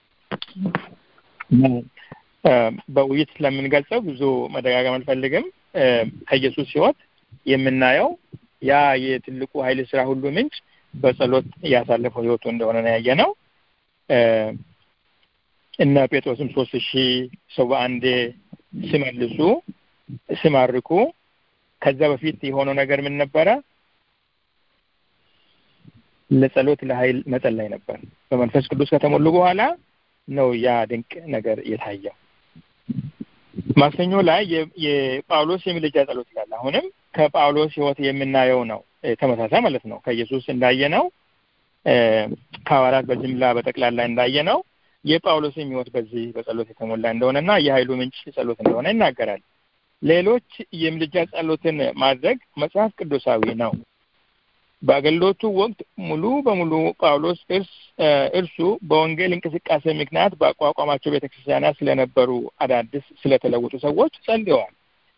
በውይይት ስለምንገልጸው ብዙ መደጋገም አልፈልግም። ከኢየሱስ ህይወት የምናየው ያ የትልቁ ኃይል ስራ ሁሉ ምንጭ በጸሎት ያሳለፈው ህይወቱ እንደሆነ ነው ያየ ነው። እነ ጴጥሮስም ሶስት ሺህ ሰው በአንዴ ሲመልሱ ሲማርኩ ከዛ በፊት የሆነው ነገር ምን ነበረ? ለጸሎት ለኃይል መጸለይ ነበር። በመንፈስ ቅዱስ ከተሞሉ በኋላ ነው ያ ድንቅ ነገር የታየው። ማክሰኞ ላይ የጳውሎስ የምልጃ ጸሎት ይላል። አሁንም ከጳውሎስ ህይወት የምናየው ነው ተመሳሳይ ማለት ነው። ከኢየሱስ እንዳየነው ከሐዋርያት በጅምላ በጠቅላላ እንዳየነው የጳውሎስም ህይወት በዚህ በጸሎት የተሞላ እንደሆነና የኃይሉ ምንጭ ጸሎት እንደሆነ ይናገራል። ሌሎች የምልጃ ጸሎትን ማድረግ መጽሐፍ ቅዱሳዊ ነው። በአገልግሎቱ ወቅት ሙሉ በሙሉ ጳውሎስ እርሱ በወንጌል እንቅስቃሴ ምክንያት በአቋቋማቸው ቤተክርስቲያናት ስለነበሩ አዳዲስ ስለተለወጡ ሰዎች ጸልየዋል።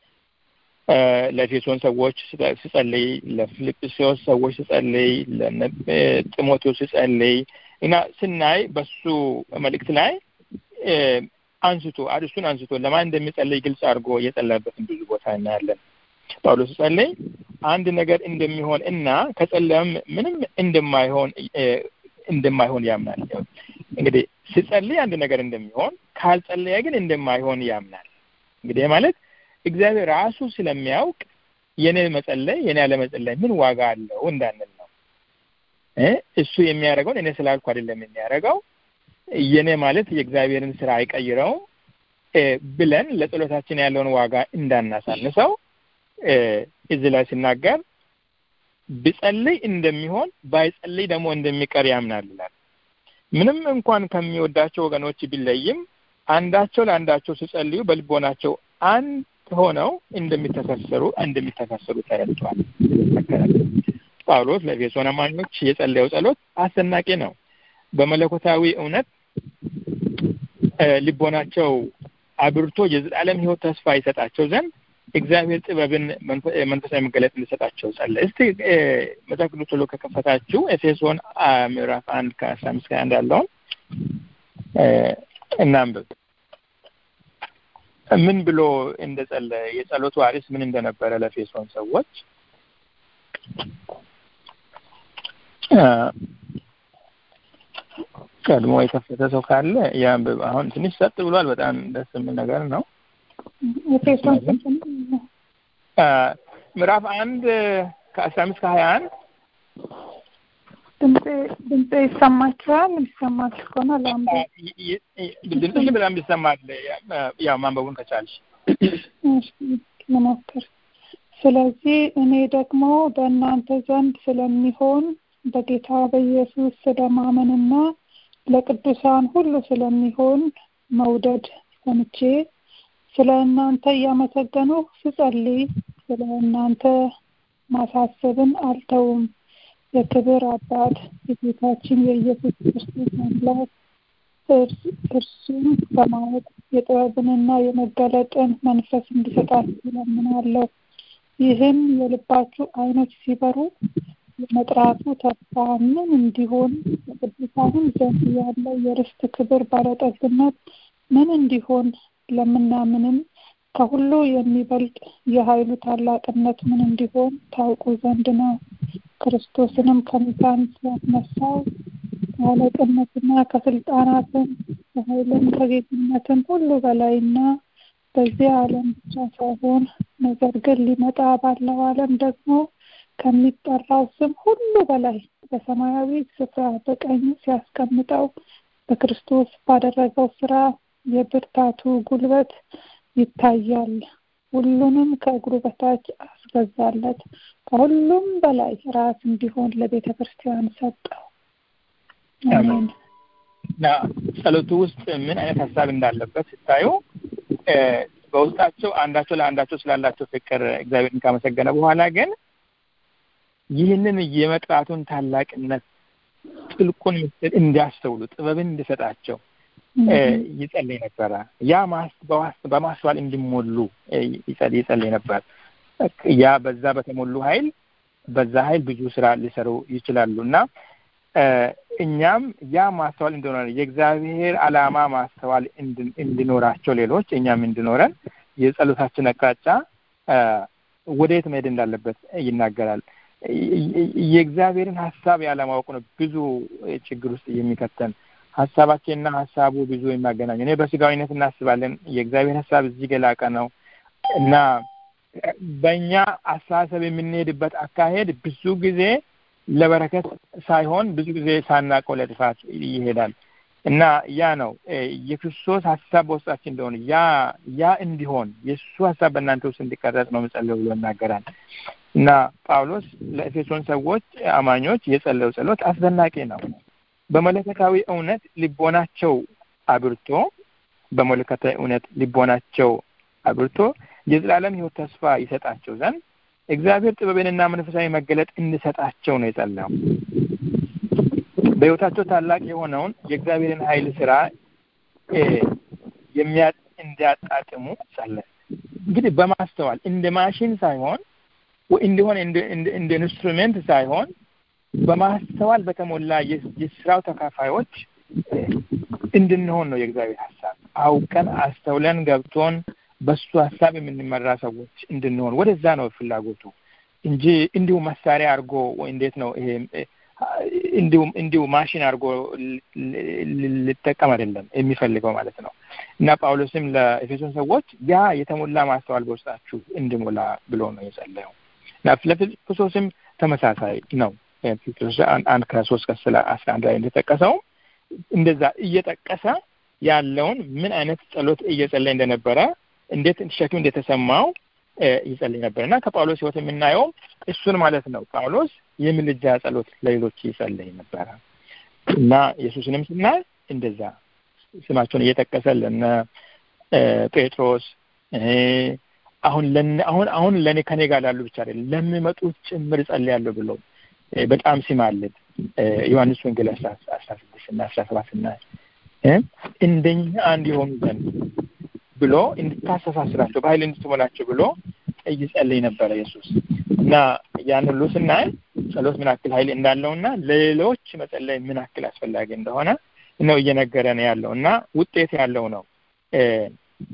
ለኤፌሶን ሰዎች ሲጸልይ፣ ለፊልጵስዩስ ሰዎች ሲጸልይ፣ ለጢሞቴዎስ ሲጸልይ እና ስናይ በሱ መልእክት ላይ አንስቶ እሱን አንስቶ ለማን እንደሚጸልይ ግልጽ አድርጎ የጸለየበትን ብዙ ቦታ እናያለን። ጳውሎስ ሲጸልይ አንድ ነገር እንደሚሆን እና ከጸለየም ምንም እንደማይሆን እንደማይሆን ያምናል። እንግዲህ ሲጸልይ አንድ ነገር እንደሚሆን ካልጸለየ ግን እንደማይሆን ያምናል። እንግዲህ ማለት እግዚአብሔር ራሱ ስለሚያውቅ የኔ መጸለይ የኔ አለመጸለይ ምን ዋጋ አለው እንዳንል ነው። እሱ የሚያደርገውን እኔ ስላልኩ አይደለም የሚያደርገው የኔ ማለት የእግዚአብሔርን ስራ አይቀይረውም ብለን ለጸሎታችን ያለውን ዋጋ እንዳናሳንሰው እዚህ ላይ ሲናገር ብጸልይ እንደሚሆን ባይጸልይ ደግሞ እንደሚቀር ያምናል ይላል። ምንም እንኳን ከሚወዳቸው ወገኖች ቢለይም አንዳቸው ለአንዳቸው ሲጸልዩ በልቦናቸው አንድ ሆነው እንደሚተሳሰሩ እንደሚተሳሰሩ ተረድቷል። ጳውሎስ ለኤፌሶን አማኞች የጸለየው ጸሎት አስደናቂ ነው። በመለኮታዊ እውነት ልቦናቸው አብርቶ የዘላለም ሕይወት ተስፋ ይሰጣቸው ዘንድ እግዚአብሔር ጥበብን መንፈሳዊ መገለጥ እንዲሰጣቸው ጸለ። እስቲ መጽሐፍ ቅዱስ ቶሎ ከከፈታችሁ ኤፌሶን ምዕራፍ አንድ ከአስራ አምስት ከአንድ ያለውን እናንብብ። ምን ብሎ እንደጸለየ የጸሎቱ አርዕስት ምን እንደነበረ ለኤፌሶን ሰዎች ቀድሞ የከፈተ ሰው ካለ ያንብብ። አሁን ትንሽ ሰጥ ብሏል። በጣም ደስ የሚል ነገር ነው። ኤፌሶን ስንት ነው? ምዕራፍ አንድ ከአስራ አምስት ከሀያ አንድ ድምጼ ድምጼ ይሰማችኋል? የሚሰማችሁ ከሆነ ለአንብብ። ድምፅሽ በጣም ይሰማል። ያው ማንበቡን ከቻልሽ እሺ፣ ልሞክር። ስለዚህ እኔ ደግሞ በእናንተ ዘንድ ስለሚሆን በጌታ በኢየሱስ ስለማመንና ለቅዱሳን ሁሉ ስለሚሆን መውደድ ሰምቼ ስለ እናንተ እያመሰገንሁ ስጸልይ ስለ እናንተ ማሳሰብን አልተውም። የክብር አባት የጌታችን የኢየሱስ ክርስቶስ አምላክ እርሱም በማወቅ የጥበብንና የመገለጥን መንፈስ እንዲሰጣችሁ እለምናለሁ። ይህም የልባችሁ ዓይኖች ሲበሩ የመጥራቱ ተስፋ ምን እንዲሆን በቅዱሳንም ዘንድ ያለው የርስት ክብር ባለጠግነት ምን እንዲሆን ለምናምንም ከሁሉ የሚበልጥ የኃይሉ ታላቅነት ምን እንዲሆን ታውቁ ዘንድ ነው። ክርስቶስንም ከሙታን ሲያስነሳው ከአለቅነትና ከስልጣናትም ከኃይልም ከጌትነትም ሁሉ በላይና በዚህ ዓለም ብቻ ሳይሆን ነገር ግን ሊመጣ ባለው ዓለም ደግሞ ከሚጠራው ስም ሁሉ በላይ በሰማያዊ ስፍራ በቀኝ ሲያስቀምጠው በክርስቶስ ባደረገው ስራ የብርታቱ ጉልበት ይታያል። ሁሉንም ከእግሩ በታች አስገዛለት። ከሁሉም በላይ ራስ እንዲሆን ለቤተ ክርስቲያን ሰጠው። አሜን። እና ጸሎቱ ውስጥ ምን አይነት ሀሳብ እንዳለበት ስታዩ በውስጣቸው አንዳቸው ለአንዳቸው ስላላቸው ፍቅር እግዚአብሔርን ካመሰገነ በኋላ ግን ይህንን የመጥራቱን ታላቅነት ጥልቁን ምስጢር እንዲያስተውሉ ጥበብን እንዲሰጣቸው ይጸልይ ነበረ። ያ በማስተዋል እንዲሞሉ ይጸልይ ነበር። ያ በዛ በተሞሉ ኃይል በዛ ኃይል ብዙ ስራ ሊሰሩ ይችላሉ እና እኛም ያ ማስተዋል እንዲኖረን የእግዚአብሔር ዓላማ ማስተዋል እንዲኖራቸው ሌሎች እኛም እንዲኖረን የጸሎታችን አቅጣጫ ወደየት መሄድ እንዳለበት ይናገራል። የእግዚአብሔርን ሀሳብ ያለማወቅ ነው ብዙ ችግር ውስጥ የሚከተን ሀሳባችንና ሀሳቡ ብዙ የሚያገናኙ እኔ በስጋዊነት እናስባለን። የእግዚአብሔር ሀሳብ እዚህ ገላቀ ነው እና በእኛ አስተሳሰብ የምንሄድበት አካሄድ ብዙ ጊዜ ለበረከት ሳይሆን ብዙ ጊዜ ሳናውቀው ለጥፋት ይሄዳል እና ያ ነው የክርስቶስ ሀሳብ በውስጣችን እንደሆነ ያ ያ እንዲሆን የእሱ ሀሳብ በእናንተ ውስጥ እንዲቀረጽ ነው የምጸልየው ብሎ ይናገራል እና ጳውሎስ ለኤፌሶን ሰዎች አማኞች የጸለየው ጸሎት አስደናቂ ነው። በመለኮታዊ እውነት ልቦናቸው አብርቶ በመለኮታዊ እውነት ልቦናቸው አብርቶ የዘላለም ሕይወት ተስፋ ይሰጣቸው ዘንድ እግዚአብሔር ጥበብንና መንፈሳዊ መገለጥ እንዲሰጣቸው ነው የጸለየው። በሕይወታቸው ታላቅ የሆነውን የእግዚአብሔርን ኃይል ስራ የሚያ እንዲያጣጥሙ ጸለየ። እንግዲህ በማስተዋል እንደ ማሽን ሳይሆን እንዲሆን እንደ ኢንስትሩሜንት ሳይሆን በማስተዋል በተሞላ የስራው ተካፋዮች እንድንሆን ነው የእግዚአብሔር ሀሳብ። አውቀን አስተውለን ገብቶን በሱ ሀሳብ የምንመራ ሰዎች እንድንሆን ወደዛ ነው ፍላጎቱ እንጂ እንዲሁ መሳሪያ አድርጎ እንዴት ነው ይሄ እንዲሁ እንዲሁ ማሽን አድርጎ ሊጠቀም አይደለም የሚፈልገው ማለት ነው። እና ጳውሎስም ለኤፌሶን ሰዎች ያ የተሞላ ማስተዋል በውስጣችሁ እንዲሞላ ብሎ ነው የጸለየው። እና ለፊልጵስዩስም ተመሳሳይ ነው። አንድ ከሶስት ከስለ አስራ አንድ ላይ እንደጠቀሰው እንደዛ እየጠቀሰ ያለውን ምን አይነት ጸሎት እየጸለየ እንደነበረ እንዴት ሸክም እንደተሰማው ይጸልይ ነበር እና ከጳውሎስ ሕይወት የምናየው እሱን ማለት ነው። ጳውሎስ የምልጃ ጸሎት ለሌሎች ይጸልይ ነበረ እና ኢየሱስንም ስናይ እንደዛ ስማቸውን እየጠቀሰ ለነ ጴጥሮስ አሁን ለነ አሁን አሁን ለእኔ ከኔ ጋር ላሉ ብቻ አይደለም ለሚመጡት ጭምር እጸልያለሁ ብሎ በጣም ሲማልድ ዮሐንስ ወንጌል አስራ ስድስት እና አስራ ሰባት ስናይ እንደኛ አንድ የሆኑ ዘንድ ብሎ እንድታስተሳስራቸው በኃይል እንድትሞላቸው ብሎ ይጸልይ ነበረ ኢየሱስ እና ያን ሁሉ ስናይ ጸሎት ምን ያክል ኃይል እንዳለውና ለሌሎች መጸለይ ምን ያክል አስፈላጊ እንደሆነ ነው እየነገረን ያለው እና ውጤት ያለው ነው።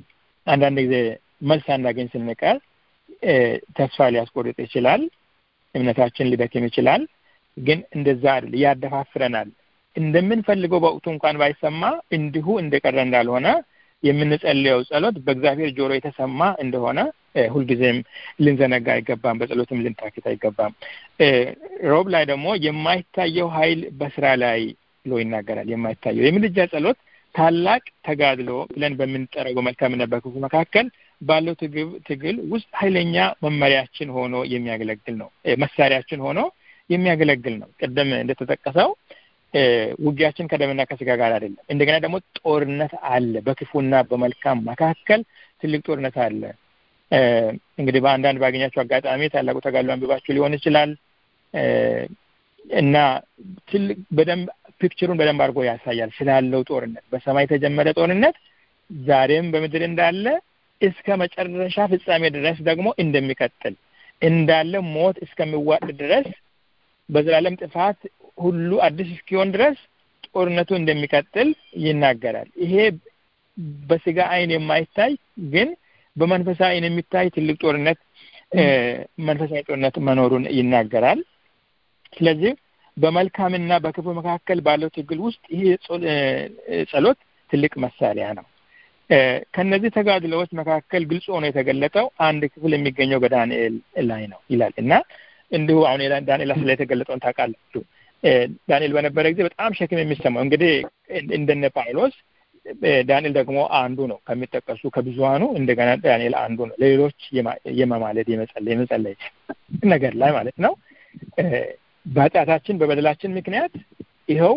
አንዳንድ ጊዜ መልስ አናገኝ ስንቀር ተስፋ ሊያስቆርጥ ይችላል። እምነታችን ሊደክም ይችላል። ግን እንደዛ አይደል፣ ያደፋፍረናል። እንደምንፈልገው በወቅቱ እንኳን ባይሰማ እንዲሁ እንደቀረ እንዳልሆነ የምንጸልየው ጸሎት በእግዚአብሔር ጆሮ የተሰማ እንደሆነ ሁልጊዜም ልንዘነጋ አይገባም። በጸሎትም ልንታክት አይገባም። ሮብ ላይ ደግሞ የማይታየው ኃይል በስራ ላይ ብሎ ይናገራል። የማይታየው የምልጃ ጸሎት ታላቅ ተጋድሎ ብለን በምንጠረገው መልካምና በክፉ መካከል ባለው ትግል ውስጥ ኃይለኛ መመሪያችን ሆኖ የሚያገለግል ነው። መሳሪያችን ሆኖ የሚያገለግል ነው። ቅድም እንደተጠቀሰው ውጊያችን ከደምና ከስጋ ጋር አይደለም። እንደገና ደግሞ ጦርነት አለ። በክፉና በመልካም መካከል ትልቅ ጦርነት አለ። እንግዲህ በአንዳንድ ባገኛቸው አጋጣሚ ታላቁ ተጋድሎ አንብባችሁ ሊሆን ይችላል እና ትልቅ በደንብ ፒክቸሩን በደንብ አድርጎ ያሳያል ስላለው ጦርነት በሰማይ የተጀመረ ጦርነት ዛሬም በምድር እንዳለ እስከ መጨረሻ ፍጻሜ ድረስ ደግሞ እንደሚቀጥል እንዳለ ሞት እስከሚዋጥ ድረስ በዘላለም ጥፋት ሁሉ አዲስ እስኪሆን ድረስ ጦርነቱ እንደሚቀጥል ይናገራል። ይሄ በስጋ አይን የማይታይ ግን በመንፈሳዊ አይን የሚታይ ትልቅ ጦርነት መንፈሳዊ ጦርነት መኖሩን ይናገራል። ስለዚህ በመልካምና በክፉ መካከል ባለው ትግል ውስጥ ይሄ ጸሎት ትልቅ መሳሪያ ነው። ከነዚህ ተጋድሎዎች መካከል ግልጽ ሆኖ የተገለጠው አንድ ክፍል የሚገኘው በዳንኤል ላይ ነው ይላል እና እንዲሁ አሁን ዳንኤል ላይ የተገለጠውን ታውቃላችሁ። ዳንኤል በነበረ ጊዜ በጣም ሸክም የሚሰማው እንግዲህ እንደነ ጳውሎስ ዳንኤል ደግሞ አንዱ ነው ከሚጠቀሱ ከብዙሃኑ እንደገና ዳንኤል አንዱ ነው። ለሌሎች የመማለድ የመጸለይ የመጸለይ ነገር ላይ ማለት ነው። በኃጢአታችን በበደላችን ምክንያት ይኸው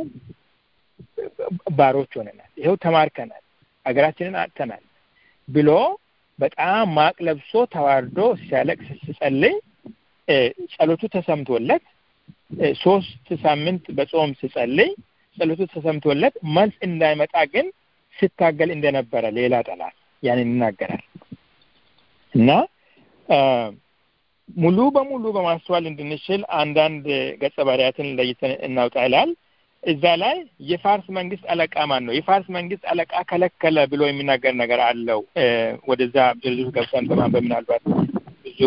ባሮች ሆነናል፣ ይኸው ተማርከናል፣ ሀገራችንን አጥተናል ብሎ በጣም ማቅ ለብሶ ተዋርዶ ሲያለቅስ ሲጸልይ ጸሎቱ ተሰምቶለት ሶስት ሳምንት በጾም ሲጸልይ ጸሎቱ ተሰምቶለት መልስ እንዳይመጣ ግን ሲታገል እንደነበረ ሌላ ጠላት ያንን ይናገራል እና ሙሉ በሙሉ በማስተዋል እንድንችል አንዳንድ ገጸ ባህሪያትን ለይተን እናውጣ ይላል። እዛ ላይ የፋርስ መንግስት አለቃ ማን ነው? የፋርስ መንግስት አለቃ ከለከለ ብሎ የሚናገር ነገር አለው። ወደዛ ዝርዝር ገብተን በማንበብ ምናልባት ብዙ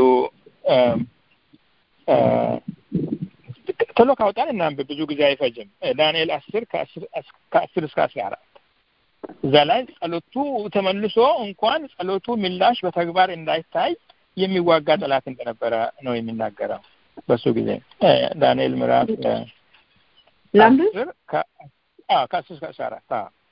ቶሎ ካወጣን እናንብብ፣ ብዙ ጊዜ አይፈጅም። ዳንኤል አስር ከአስር እስከ አስራ አራት እዛ ላይ ጸሎቱ ተመልሶ እንኳን ጸሎቱ ምላሽ በተግባር እንዳይታይ የሚዋጋ ጠላት እንደነበረ ነው የሚናገረው። በሱ ጊዜ ዳንኤል ምዕራፍ ከአስር እስከ አስራ አራት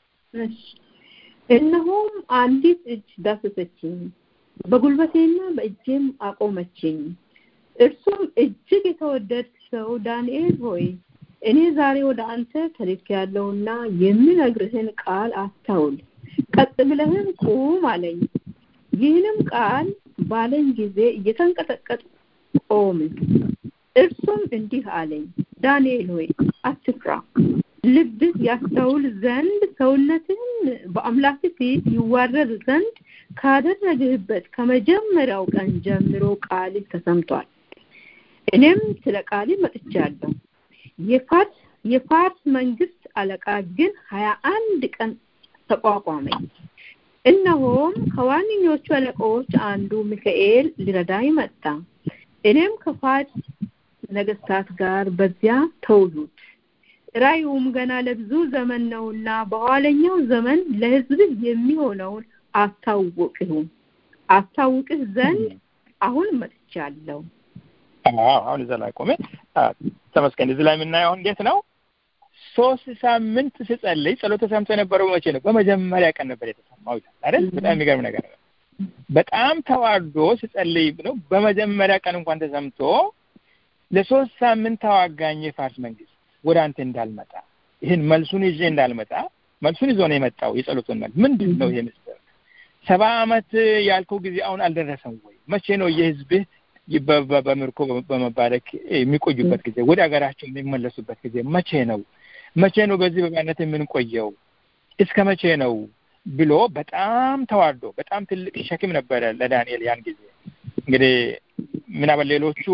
እነሆም አንዲት እጅ ዳሰሰችኝ፣ በጉልበቴና በእጄም አቆመችኝ። እርሱም እጅግ የተወደድክ ሰው ዳንኤል ሆይ እኔ ዛሬ ወደ አንተ ተልኬያለሁና የምነግርህን ቃል አስታውል፣ ቀጥ ብለህም ቁም አለኝ። ይህንም ቃል ባለኝ ጊዜ እየተንቀጠቀጥ ቆምን። እርሱም እንዲህ አለኝ፣ ዳንኤል ሆይ አትፍራ፣ ልብህ ያስተውል ዘንድ ሰውነትህን በአምላክ ፊት ይዋረድ ዘንድ ካደረግህበት ከመጀመሪያው ቀን ጀምሮ ቃልህ ተሰምቷል። እኔም ስለ ቃልህ መጥቻለሁ። የፋርስ የፋርስ መንግስት አለቃ ግን ሀያ አንድ ቀን ተቋቋመኝ። እነሆም ከዋነኞቹ አለቆች አንዱ ሚካኤል ሊረዳኝ መጣ። እኔም ከፋርስ ነገስታት ጋር በዚያ ተውሉት። ራእዩም ገና ለብዙ ዘመን ነውና በኋለኛው ዘመን ለሕዝብህ የሚሆነውን አስታውቅህ አስታውቅህ ዘንድ አሁን መጥቻለሁ። አሁን እዛ ላይ ቆሜ ተመስገን። እዚህ ላይ የምናየው እንዴት ነው? ሶስት ሳምንት ስጸልይ ጸሎት ተሰምቶ የነበረው መቼ ነው? በመጀመሪያ ቀን ነበር የተሰማው ይላል አይደል? በጣም የሚገርም ነገር ነው። በጣም ተዋርዶ ስጸልይ ነው በመጀመሪያ ቀን እንኳን ተሰምቶ ለሶስት ሳምንት ተዋጋኝ የፋርስ መንግስት ወደ አንተ እንዳልመጣ ይህን መልሱን ይዤ እንዳልመጣ መልሱን ይዞ ነው የመጣው። የጸሎቱን መልስ ምንድን ነው? ይሄ ምስጢር ሰባ ዓመት ያልከው ጊዜ አሁን አልደረሰም ወይ? መቼ ነው የህዝብህ በምርኮ በመባረክ የሚቆዩበት ጊዜ ወደ ሀገራቸው የሚመለሱበት ጊዜ መቼ ነው? መቼ ነው በዚህ በባርነት የምንቆየው? እስከ መቼ ነው ብሎ በጣም ተዋርዶ በጣም ትልቅ ሸክም ነበረ ለዳንኤል ያን ጊዜ። እንግዲህ ምናምን ሌሎቹ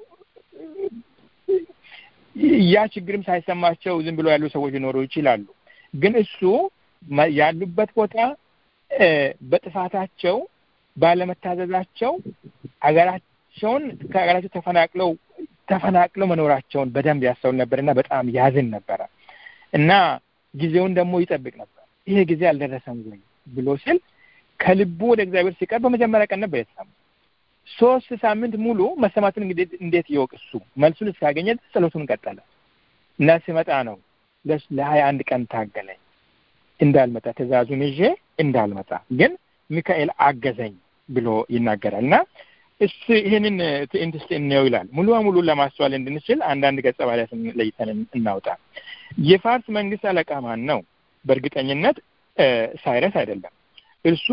ያ ችግርም ሳይሰማቸው ዝም ብሎ ያሉ ሰዎች ሊኖሩ ይችላሉ። ግን እሱ ያሉበት ቦታ በጥፋታቸው ባለመታዘዛቸው አገራቸውን ከሀገራቸው ተፈናቅለው ተፈናቅለው መኖራቸውን በደንብ ያስተውል ነበርና በጣም ያዝን ነበረ እና ጊዜውን ደግሞ ይጠብቅ ነበር። ይሄ ጊዜ አልደረሰም ወይ ብሎ ሲል ከልቡ ወደ እግዚአብሔር ሲቀርብ በመጀመሪያ ቀን ነበር የተሰማው። ሶስት ሳምንት ሙሉ መሰማቱን እንግዲህ እንዴት ይወቅ እሱ መልሱን እስካገኘ ጸሎቱን ቀጠለ እና ሲመጣ ነው ለሀያ አንድ ቀን ታገለኝ እንዳልመጣ ትእዛዙን ይዤ እንዳልመጣ ግን ሚካኤል አገዘኝ ብሎ ይናገራል እና እስ ይህንን ትዕይንት እስቲ እንየው ይላል። ሙሉ በሙሉ ለማስተዋል እንድንችል አንዳንድ ገጸ ባህሪያትን ለይተን እናውጣ። የፋርስ መንግስት አለቃ ማን ነው? በእርግጠኝነት ሳይረስ አይደለም። እርሱ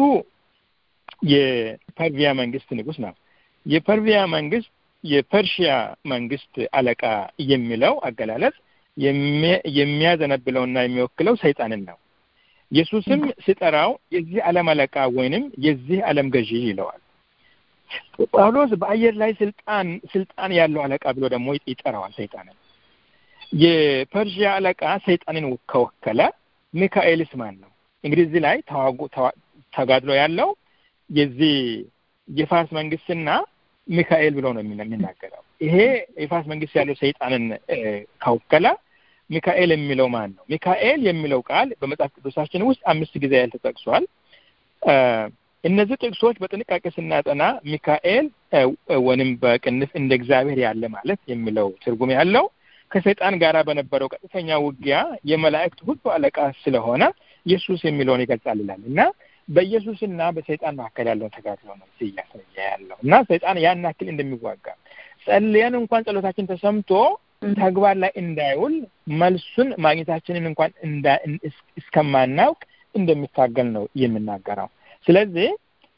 የፐርቪያ መንግስት ንጉስ ነው። የፐርቪያ መንግስት የፐርሺያ መንግስት አለቃ የሚለው አገላለጽ የሚያዘነብለውና የሚወክለው ሰይጣንን ነው። ኢየሱስም ሲጠራው የዚህ ዓለም አለቃ ወይንም የዚህ ዓለም ገዢ ይለዋል። ጳውሎስ በአየር ላይ ስልጣን ስልጣን ያለው አለቃ ብሎ ደግሞ ይጠራዋል ሰይጣንን። የፐርሺያ አለቃ ሰይጣንን ከወከለ ሚካኤልስ ማን ነው? እንግዲህ እዚህ ላይ ተዋጉ ተጋድሎ ያለው የዚህ የፋርስ መንግስትና ሚካኤል ብሎ ነው የሚናገረው። ይሄ የፋርስ መንግስት ያለው ሰይጣንን ከወከለ ሚካኤል የሚለው ማን ነው? ሚካኤል የሚለው ቃል በመጽሐፍ ቅዱሳችን ውስጥ አምስት ጊዜ ያህል ተጠቅሷል። እነዚህ ጥቅሶች በጥንቃቄ ስናጠና ሚካኤል ወይም በቅንፍ እንደ እግዚአብሔር ያለ ማለት የሚለው ትርጉም ያለው ከሰይጣን ጋር በነበረው ቀጥተኛ ውጊያ የመላእክት ሁሉ አለቃ ስለሆነ ኢየሱስ የሚለውን ይገልጻል ይላል እና በኢየሱስና በሰይጣን መካከል ያለውን ተጋድሎ ነው እያሳየ ያለው እና ሰይጣን ያን ያክል እንደሚዋጋ ጸልየን እንኳን ጸሎታችን ተሰምቶ ተግባር ላይ እንዳይውል መልሱን ማግኘታችንን እንኳን እስከማናውቅ እንደሚታገል ነው የምናገረው። ስለዚህ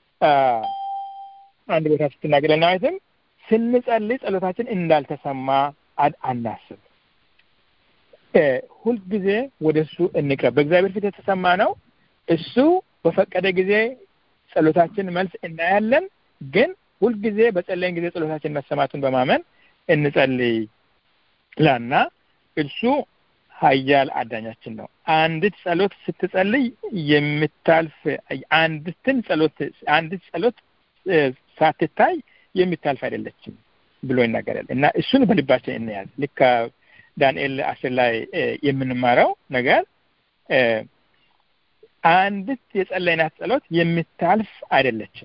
አንድ ቦታ ስትናገር ለናዊትም ስንጸልይ ጸሎታችን እንዳልተሰማ አናስብ። ሁልጊዜ ወደ እሱ እንቅረብ። በእግዚአብሔር ፊት የተሰማ ነው። እሱ በፈቀደ ጊዜ ጸሎታችን መልስ እናያለን። ግን ሁልጊዜ በጸለይን ጊዜ ጸሎታችን መሰማቱን በማመን እንጸልይ ላና እርሱ ኃያል አዳኛችን ነው። አንዲት ጸሎት ስትጸልይ የምታልፍ አንዲትን ጸሎት አንዲት ጸሎት ሳትታይ የምታልፍ አይደለችም ብሎ ይናገራል እና እሱን በልባችን እንያዝ። ልክ ዳንኤል አስር ላይ የምንማረው ነገር አንዲት የጸለይናት ጸሎት የምታልፍ አይደለችም።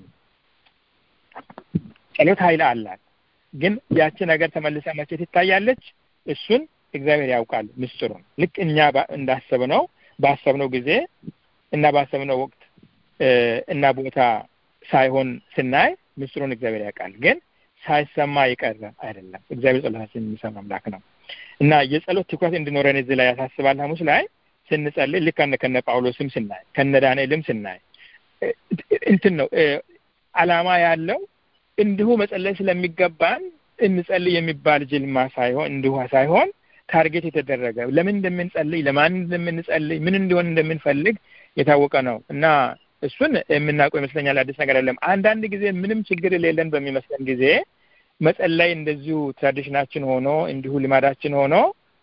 ጸሎት ኃይል አላት። ግን ያቺ ነገር ተመልሳ መቼ ትታያለች? እሱን እግዚአብሔር ያውቃል ምስጢሩን። ልክ እኛ እንዳሰብነው ባሰብነው ጊዜ እና ባሰብነው ወቅት እና ቦታ ሳይሆን ስናይ ምስጢሩን እግዚአብሔር ያውቃል። ግን ሳይሰማ የቀረ አይደለም። እግዚአብሔር ጸሎታችን የሚሰማ አምላክ ነው እና የጸሎት ትኩረት እንዲኖረን እዚህ ላይ ያሳስባል። ሐሙስ ላይ ስንጸልይ ልክ ከነ ጳውሎስም ስናይ ከነ ዳንኤልም ስናይ እንትን ነው አላማ ያለው እንዲሁ መጸለይ ስለሚገባን እንጸልይ የሚባል ጅልማ ሳይሆን እንዲሁ ሳይሆን ታርጌት የተደረገ ለምን እንደምንጸልይ ለማን እንደምንጸልይ ምን እንዲሆን እንደምንፈልግ የታወቀ ነው እና እሱን የምናውቀው ይመስለኛል። አዲስ ነገር አይደለም። አንዳንድ ጊዜ ምንም ችግር የሌለን በሚመስለን ጊዜ መጸለይ እንደዚሁ ትራዲሽናችን ሆኖ እንዲሁ ልማዳችን ሆኖ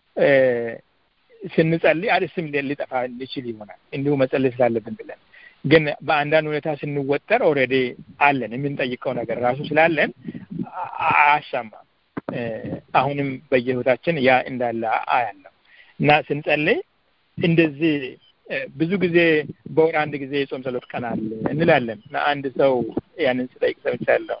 ስንጸልይ አዲስም ሊጠፋ ሊችል ይሆናል እንዲሁ መጸለይ ስላለብን ብለን ግን በአንዳንድ ሁኔታ ስንወጠር ኦልሬዲ አለን የምንጠይቀው ነገር ራሱ ስላለን አያሻማም። አሁንም በየህይወታችን ያ እንዳለ አያለው እና ስንጸልይ እንደዚህ ብዙ ጊዜ በወር አንድ ጊዜ የጾም ጸሎት ቀን አለ እንላለን እና አንድ ሰው ያንን ስጠይቅ ሰምቻለሁ።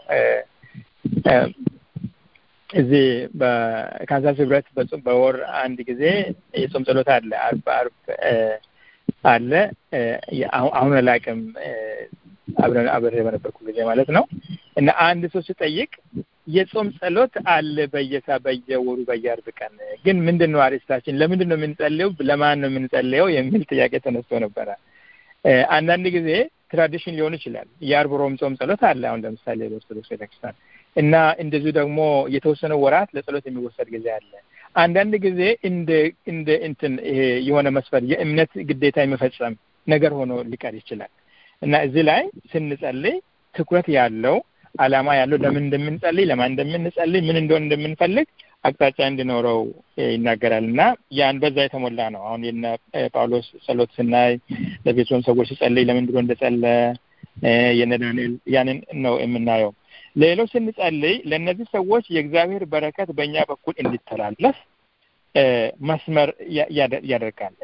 እዚህ በካንሳስ ህብረት በወር አንድ ጊዜ የጾም ጸሎት አለ። አርብ አርብ አለ። አሁን አላውቅም አብረን አብሬ በነበርኩ ጊዜ ማለት ነው እና አንድ ሰው ሲጠይቅ የጾም ጸሎት አለ በየሳ በየወሩ በየአርብ ቀን ግን ምንድን ነው አርዕስታችን? ለምንድን ነው የምንጸልየው? ለማን ነው የምንጸልየው? የሚል ጥያቄ ተነስቶ ነበረ። አንዳንድ ጊዜ ትራዲሽን ሊሆን ይችላል። የአርብ ሮም ጾም ጸሎት አለ። አሁን ለምሳሌ በኦርቶዶክስ ቤተክርስቲያን እና እንደዚሁ ደግሞ የተወሰነ ወራት ለጸሎት የሚወሰድ ጊዜ አለ። አንዳንድ ጊዜ እንደ እንደ እንትን ይሄ የሆነ መስፈር የእምነት ግዴታ የመፈጸም ነገር ሆኖ ሊቀር ይችላል እና እዚህ ላይ ስንጸልይ ትኩረት ያለው ዓላማ ያለው ለምን እንደምንጸልይ ለማን እንደምንጸልይ ምን እንደሆነ እንደምንፈልግ አቅጣጫ እንዲኖረው ይናገራል እና ያን በዛ የተሞላ ነው። አሁን የነ ጳውሎስ ጸሎት ስናይ ለቤተሰብ ሰዎች ሲጸልይ ለምን ብሎ እንደጸለ የነ ዳንኤል ያንን ነው የምናየው። ሌሎች ስንጸልይ ለእነዚህ ሰዎች የእግዚአብሔር በረከት በእኛ በኩል እንዲተላለፍ መስመር ያደርጋል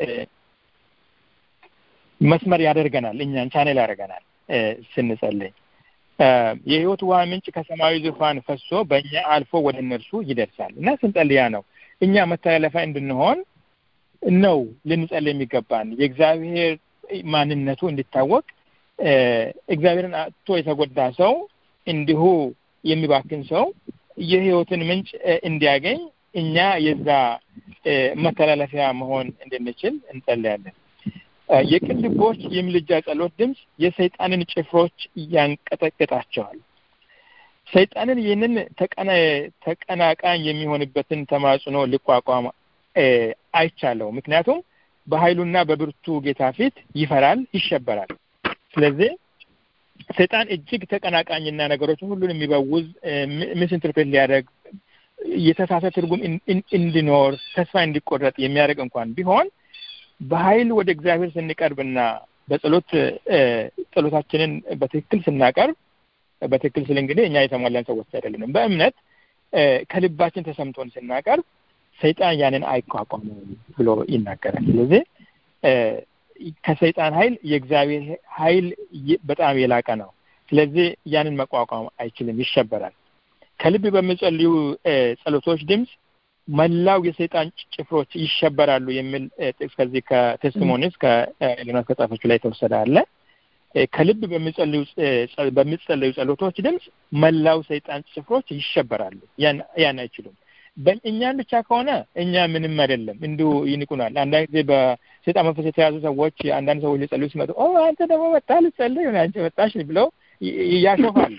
መስመር ያደርገናል እኛን ቻኔል ያደርገናል ስንጸልይ የህይወት ውሃ ምንጭ ከሰማያዊ ዙፋን ፈሶ በእኛ አልፎ ወደ እነርሱ ይደርሳል እና ስንጸልያ ነው እኛ መተላለፊያ እንድንሆን ነው ልንጸልይ የሚገባን የእግዚአብሔር ማንነቱ እንዲታወቅ እግዚአብሔርን አጥቶ የተጎዳ ሰው እንዲሁ የሚባክን ሰው የህይወትን ምንጭ እንዲያገኝ እኛ የዛ መተላለፊያ መሆን እንድንችል እንጸልያለን። የቅን ልቦች የምልጃ ጸሎት ድምፅ የሰይጣንን ጭፍሮች ያንቀጠቅጣቸዋል። ሰይጣንን ይህንን ተቀናቃኝ የሚሆንበትን ተማጽኖ ሊቋቋም አይቻለው። ምክንያቱም በኃይሉና በብርቱ ጌታ ፊት ይፈራል፣ ይሸበራል። ስለዚህ ሰይጣን እጅግ ተቀናቃኝና ነገሮችን ሁሉን የሚበውዝ ሚስ ኢንተርፕሬት ሊያደርግ የተሳሳተ ትርጉም እንዲኖር ተስፋ እንዲቆረጥ የሚያደርግ እንኳን ቢሆን በኃይል ወደ እግዚአብሔር ስንቀርብና በጸሎት ጸሎታችንን በትክክል ስናቀርብ በትክክል ስል እንግዲህ እኛ የተሟላን ሰዎች አይደለንም። በእምነት ከልባችን ተሰምቶን ስናቀርብ ሰይጣን ያንን አይቋቋመውም ብሎ ይናገራል። ስለዚህ ከሰይጣን ኃይል የእግዚአብሔር ኃይል በጣም የላቀ ነው። ስለዚህ ያንን መቋቋም አይችልም፣ ይሸበራል። ከልብ በሚጸልዩ ጸሎቶች ድምፅ መላው የሰይጣን ጭፍሮች ይሸበራሉ የሚል ጥቅስ ከዚህ ከቴስቲሞኒስ ከኤሌኖስ ከጻፈችው ላይ የተወሰደ አለ። ከልብ በሚጸለዩ ጸሎቶች ድምፅ መላው ሰይጣን ጭፍሮች ይሸበራሉ፣ ያን አይችሉም። እኛን ብቻ ከሆነ እኛ ምንም አይደለም፣ እንዲሁ ይንቁናል። አንዳንድ ጊዜ በሰይጣን መንፈስ የተያዙ ሰዎች አንዳንድ ሰዎች ሊጸልዩ ሲመጡ ኦ አንተ ደግሞ መጣ ልጸልይ አንቺ መጣሽ ብለው ያሾፋሉ።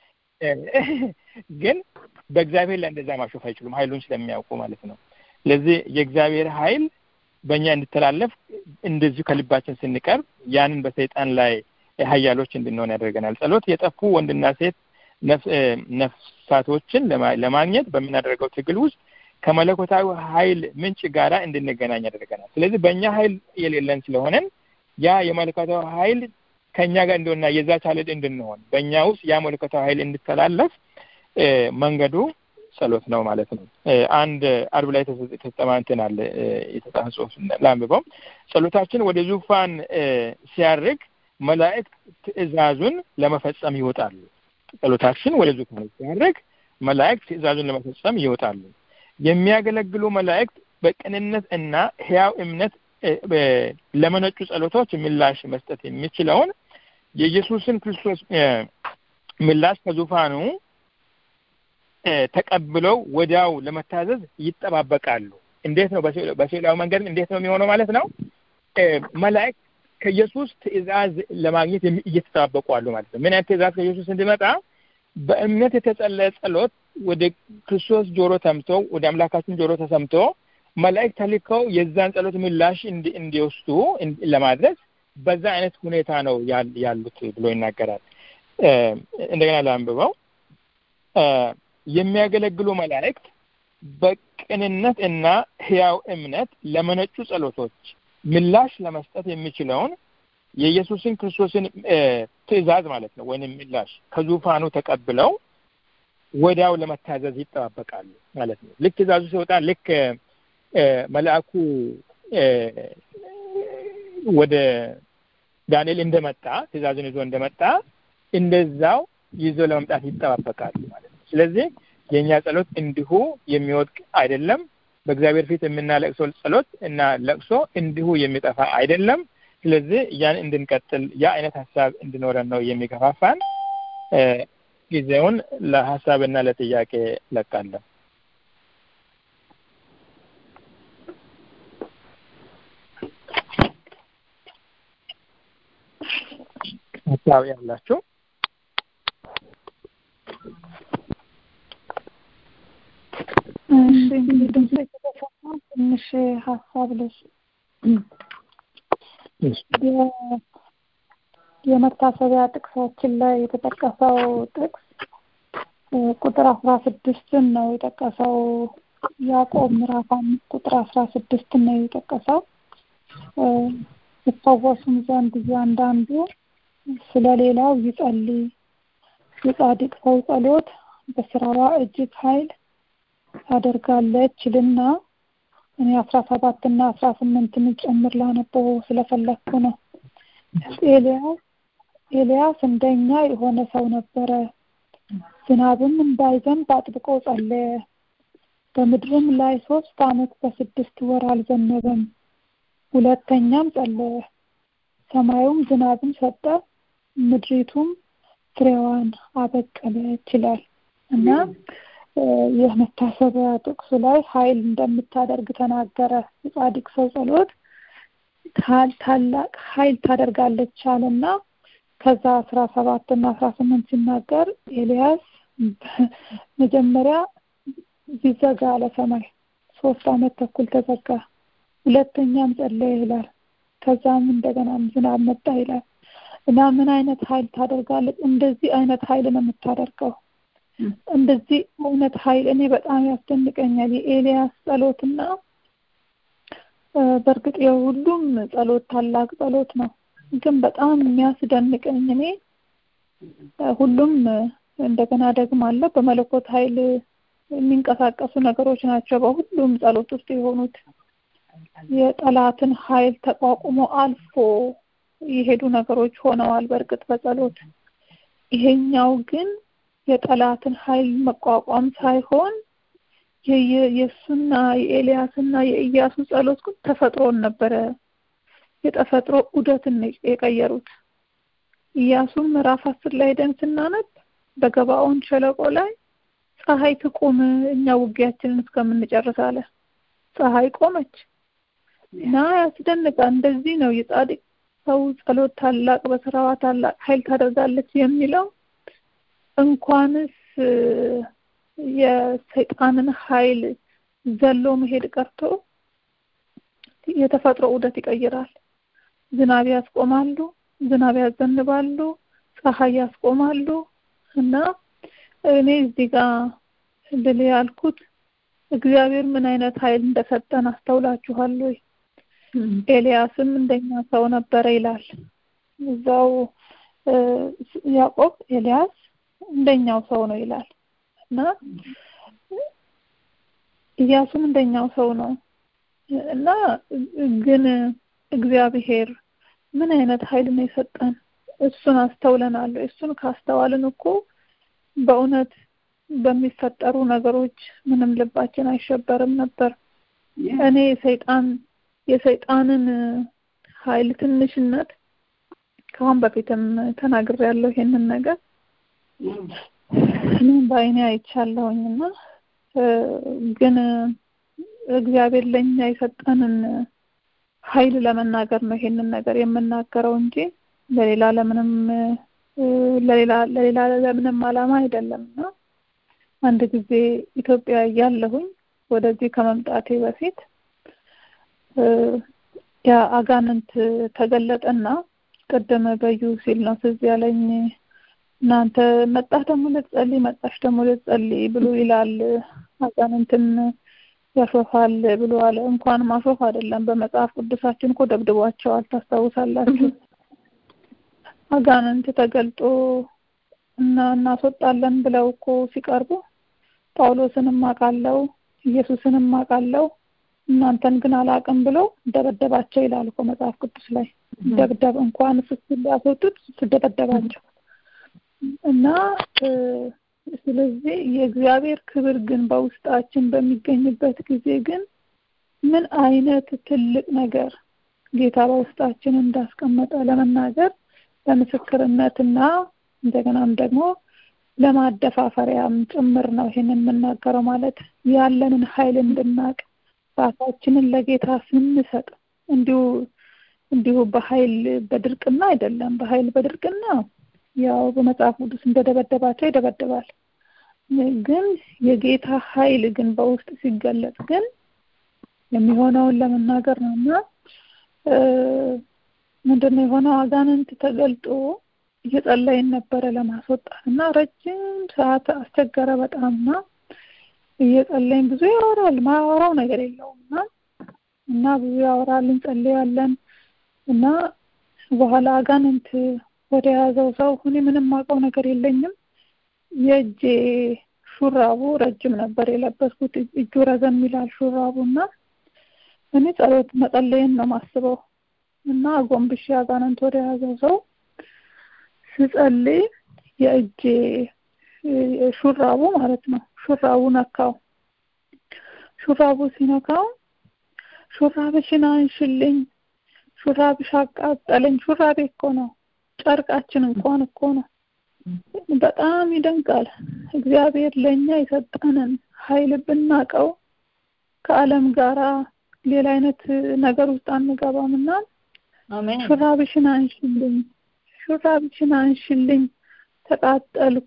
ግን በእግዚአብሔር ላይ እንደዛ ማሾፍ አይችሉም፣ ኃይሉን ስለሚያውቁ ማለት ነው። ስለዚህ የእግዚአብሔር ኃይል በእኛ እንዲተላለፍ እንደዚሁ ከልባችን ስንቀርብ ያንን በሰይጣን ላይ ኃያሎች እንድንሆን ያደርገናል። ጸሎት የጠፉ ወንድና ሴት ነፍሳቶችን ለማግኘት በምናደርገው ትግል ውስጥ ከመለኮታዊ ኃይል ምንጭ ጋራ እንድንገናኝ ያደርገናል። ስለዚህ በእኛ ኃይል የሌለን ስለሆነን ያ የመለኮታዊ ኃይል ከእኛ ጋር እንደሆነና የዛ ቻለድ እንድንሆን በእኛ ውስጥ ያ መለኮታዊ ኃይል እንዲተላለፍ መንገዱ ጸሎት ነው ማለት ነው። አንድ አርብ ላይ ተጠማንትን አለ የተጻፈ ጽሑፍ ላንብበው። ጸሎታችን ወደ ዙፋን ሲያርግ መላእክት ትእዛዙን ለመፈጸም ይወጣሉ። ጸሎታችን ወደ ዙፋን ሲያርግ መላእክት ትእዛዙን ለመፈጸም ይወጣሉ። የሚያገለግሉ መላእክት በቅንነት እና ሕያው እምነት ለመነጩ ጸሎቶች ምላሽ መስጠት የሚችለውን የኢየሱስን ክርስቶስ ምላሽ ከዙፋኑ ተቀብለው ወዲያው ለመታዘዝ ይጠባበቃሉ። እንዴት ነው? በስዕላዊ መንገድ እንዴት ነው የሚሆነው ማለት ነው? መላእክት ከኢየሱስ ትእዛዝ ለማግኘት እየተጠባበቁ አሉ ማለት ነው። ምን አይነት ትእዛዝ ከኢየሱስ እንዲመጣ? በእምነት የተጸለየ ጸሎት ወደ ክርስቶስ ጆሮ ተምቶ ወደ አምላካችን ጆሮ ተሰምቶ መላእክት ተልከው የዛን ጸሎት ምላሽ እንዲወስዱ ለማድረግ በዛ አይነት ሁኔታ ነው ያሉት ብሎ ይናገራል። እንደገና ላንብበው። የሚያገለግሉ መላእክት በቅንነት እና ሕያው እምነት ለመነጩ ጸሎቶች ምላሽ ለመስጠት የሚችለውን የኢየሱስን ክርስቶስን ትእዛዝ ማለት ነው ወይም ምላሽ ከዙፋኑ ተቀብለው ወዲያው ለመታዘዝ ይጠባበቃሉ ማለት ነው። ልክ ትእዛዙ ሲወጣ ልክ መልአኩ ወደ ዳንኤል እንደመጣ ትእዛዙን ይዞ እንደመጣ እንደዛው ይዞ ለመምጣት ይጠባበቃሉ ማለት ነው። ስለዚህ የእኛ ጸሎት እንዲሁ የሚወድቅ አይደለም። በእግዚአብሔር ፊት የምናለቅሰው ጸሎት እና ለቅሶ እንዲሁ የሚጠፋ አይደለም። ስለዚህ ያን እንድንቀጥል ያ አይነት ሀሳብ እንዲኖረን ነው የሚገፋፋን። ጊዜውን ለሀሳብና ለጥያቄ ለቃለሁ። ሀሳብ ያላችሁ እሺ እንግዲህ ድምጽ የተሰማ ትንሽ ሀሳብ ልስ የመታሰቢያ ጥቅሳችን ላይ የተጠቀሰው ጥቅስ ቁጥር አስራ ስድስትን ነው የጠቀሰው። ያዕቆብ ምዕራፍ አምስት ቁጥር አስራ ስድስትን ነው የጠቀሰው። ይፈወሱም ዘንድ እያንዳንዱ ስለ ሌላው ይጸልይ። የጻድቅ ሰው ጸሎት በስራዋ እጅግ ኃይል ታደርጋለች ልና እኔ አስራ ሰባት እና አስራ ስምንትን ጨምር ላነበው ስለፈለግኩ ነው። ኤልያስ ኤልያስ እንደኛ የሆነ ሰው ነበረ። ዝናብም እንዳይዘንብ አጥብቆ ጸለየ። በምድርም ላይ ሶስት ዓመት ከስድስት ወር አልዘነበም። ሁለተኛም ጸለየ፣ ሰማዩም ዝናብን ሰጠ፣ ምድሪቱም ፍሬዋን አበቀለች ይላል እና የመታሰቢያ ጥቅሱ ላይ ኃይል እንደምታደርግ ተናገረ። የጻድቅ ሰው ጸሎት ታላቅ ኃይል ታደርጋለች አለና ከዛ አስራ ሰባት እና አስራ ስምንት ሲናገር ኤልያስ መጀመሪያ ቢዘጋ አለ ሰማይ ሶስት ዓመት ተኩል ተዘጋ። ሁለተኛም ጸለየ ይላል። ከዛም እንደገናም ዝናብ መጣ ይላል እና ምን አይነት ኃይል ታደርጋለች? እንደዚህ አይነት ኃይል ነው የምታደርገው። እንደዚህ አይነት ኃይል እኔ በጣም ያስደንቀኛል። የኤልያስ ጸሎትና በእርግጥ የሁሉም ጸሎት ታላቅ ጸሎት ነው፣ ግን በጣም የሚያስደንቀኝ እኔ ሁሉም እንደገና ደግሞ አለ በመለኮት ኃይል የሚንቀሳቀሱ ነገሮች ናቸው። በሁሉም ጸሎት ውስጥ የሆኑት የጠላትን ኃይል ተቋቁሞ አልፎ የሄዱ ነገሮች ሆነዋል። በእርግጥ በጸሎት ይሄኛው ግን የጠላትን ኃይል መቋቋም ሳይሆን የእሱና የኤልያስና የኢያሱ ጸሎት ግን ተፈጥሮን ነበረ የተፈጥሮ ዑደትን የቀየሩት። ኢያሱም ምዕራፍ አስር ላይ ሄደን ስናነብ በገባኦን ሸለቆ ላይ ፀሐይ ትቁም እኛ ውጊያችንን እስከምንጨርስ አለ። ፀሐይ ቆመች እና ያስደንቃል። እንደዚህ ነው የጻድቅ ሰው ጸሎት ታላቅ በስራዋ ታላቅ ኃይል ታደርጋለች የሚለው እንኳንስ የሰይጣንን ኃይል ዘሎ መሄድ ቀርቶ የተፈጥሮ ዑደት ይቀይራል። ዝናብ ያስቆማሉ፣ ዝናብ ያዘንባሉ፣ ፀሐይ ያስቆማሉ እና እኔ እዚህ ጋር ልል ያልኩት እግዚአብሔር ምን አይነት ኃይል እንደሰጠን አስተውላችኋል ወይ? ኤልያስም እንደኛ ሰው ነበረ ይላል እዛው ያዕቆብ ኤልያስ እንደኛው ሰው ነው ይላል እና ኢያሱም እንደኛው ሰው ነው እና ግን እግዚአብሔር ምን አይነት ኃይል ነው የሰጠን? እሱን አስተውለናል። እሱን ካስተዋልን እኮ በእውነት በሚፈጠሩ ነገሮች ምንም ልባችን አይሸበርም ነበር። እኔ ሰይጣን የሰይጣንን ኃይል ትንሽነት ከአሁን በፊትም ተናግሬያለሁ ይሄንን ነገር እኔም በአይኔ አይቻለሁኝና ግን እግዚአብሔር ለኛ የሰጠንን ኃይል ለመናገር ነው ይሄንን ነገር የምናገረው እንጂ ለሌላ ለምንም ለሌላ ለሌላ ለምንም ዓላማ አይደለምና አንድ ጊዜ ኢትዮጵያ እያለሁኝ ወደዚህ ከመምጣቴ በፊት ያ አጋንንት ተገለጠና ቅድም በዩ ሲል ነው ትዝ ያለኝ እናንተ መጣህ ደግሞ ልትጸልይ መጣሽ ደግሞ ልትጸልይ ብሎ ይላል አጋንንትን ያሾፋል ብሎ አለ እንኳን ማሾፍ አይደለም በመጽሐፍ ቅዱሳችን እኮ ደብድቧቸዋል ታስታውሳላችሁ አጋንንት ተገልጦ እና እናስወጣለን ብለው እኮ ሲቀርቡ ጳውሎስንም አውቃለሁ ኢየሱስንም አውቃለሁ እናንተን ግን አላውቅም ብሎ ደበደባቸው ይላል እኮ መጽሐፍ ቅዱስ ላይ ደብደብ እንኳን ስስ ሊያስወጡት ስደበደባቸው እና ስለዚህ የእግዚአብሔር ክብር ግን በውስጣችን በሚገኝበት ጊዜ ግን ምን አይነት ትልቅ ነገር ጌታ በውስጣችን እንዳስቀመጠ ለመናገር ለምስክርነትና እንደገናም ደግሞ ለማደፋፈሪያም ጭምር ነው ይሄንን የምናገረው ማለት ያለንን ኃይል እንድናቅ ራሳችንን ለጌታ ስንሰጥ እንዲሁ እንዲሁ በኃይል በድርቅና አይደለም በኃይል በድርቅና ያው በመጽሐፍ ቅዱስ እንደደበደባቸው ይደበድባል ግን የጌታ ኃይል ግን በውስጥ ሲገለጽ ግን የሚሆነውን ለመናገር ነው እና ምንድነው የሆነው አጋንንት ተገልጦ እየጸለይን ነበረ ለማስወጣት እና ረጅም ሰዓት አስቸገረ በጣምና እየጸለይን ብዙ ያወራል ማያወራው ነገር የለውም እና እና ብዙ ያወራል እንጸልያለን እና በኋላ አጋንንት ወደ ያዘው ሰው እኔ ምንም አውቀው ነገር የለኝም። የእጄ ሹራቡ ረጅም ነበር የለበስኩት፣ እጁ ረዘም ይላል ሹራቡ እና እኔ ጸሎት መጸለይን ነው ማስበው እና አጎንብሼ አጋንንት ወደ ያዘው ሰው ስጸልይ የእጄ ሹራቡ ማለት ነው ሹራቡ ነካው። ሹራቡ ሲነካው ሹራብሽን አንሽልኝ፣ ሹራብሽ አቃጠለኝ። ሹራቤ እኮ ነው ጨርቃችን እንኳን እኮ ነው። በጣም ይደንቃል። እግዚአብሔር ለእኛ የሰጠንን ኃይል ብናቀው ከዓለም ጋራ ሌላ አይነት ነገር ውስጥ አንገባም እና ሹራብሽን አንሽልኝ፣ ሹራብሽን አንሽልኝ፣ ተቃጠልኩ።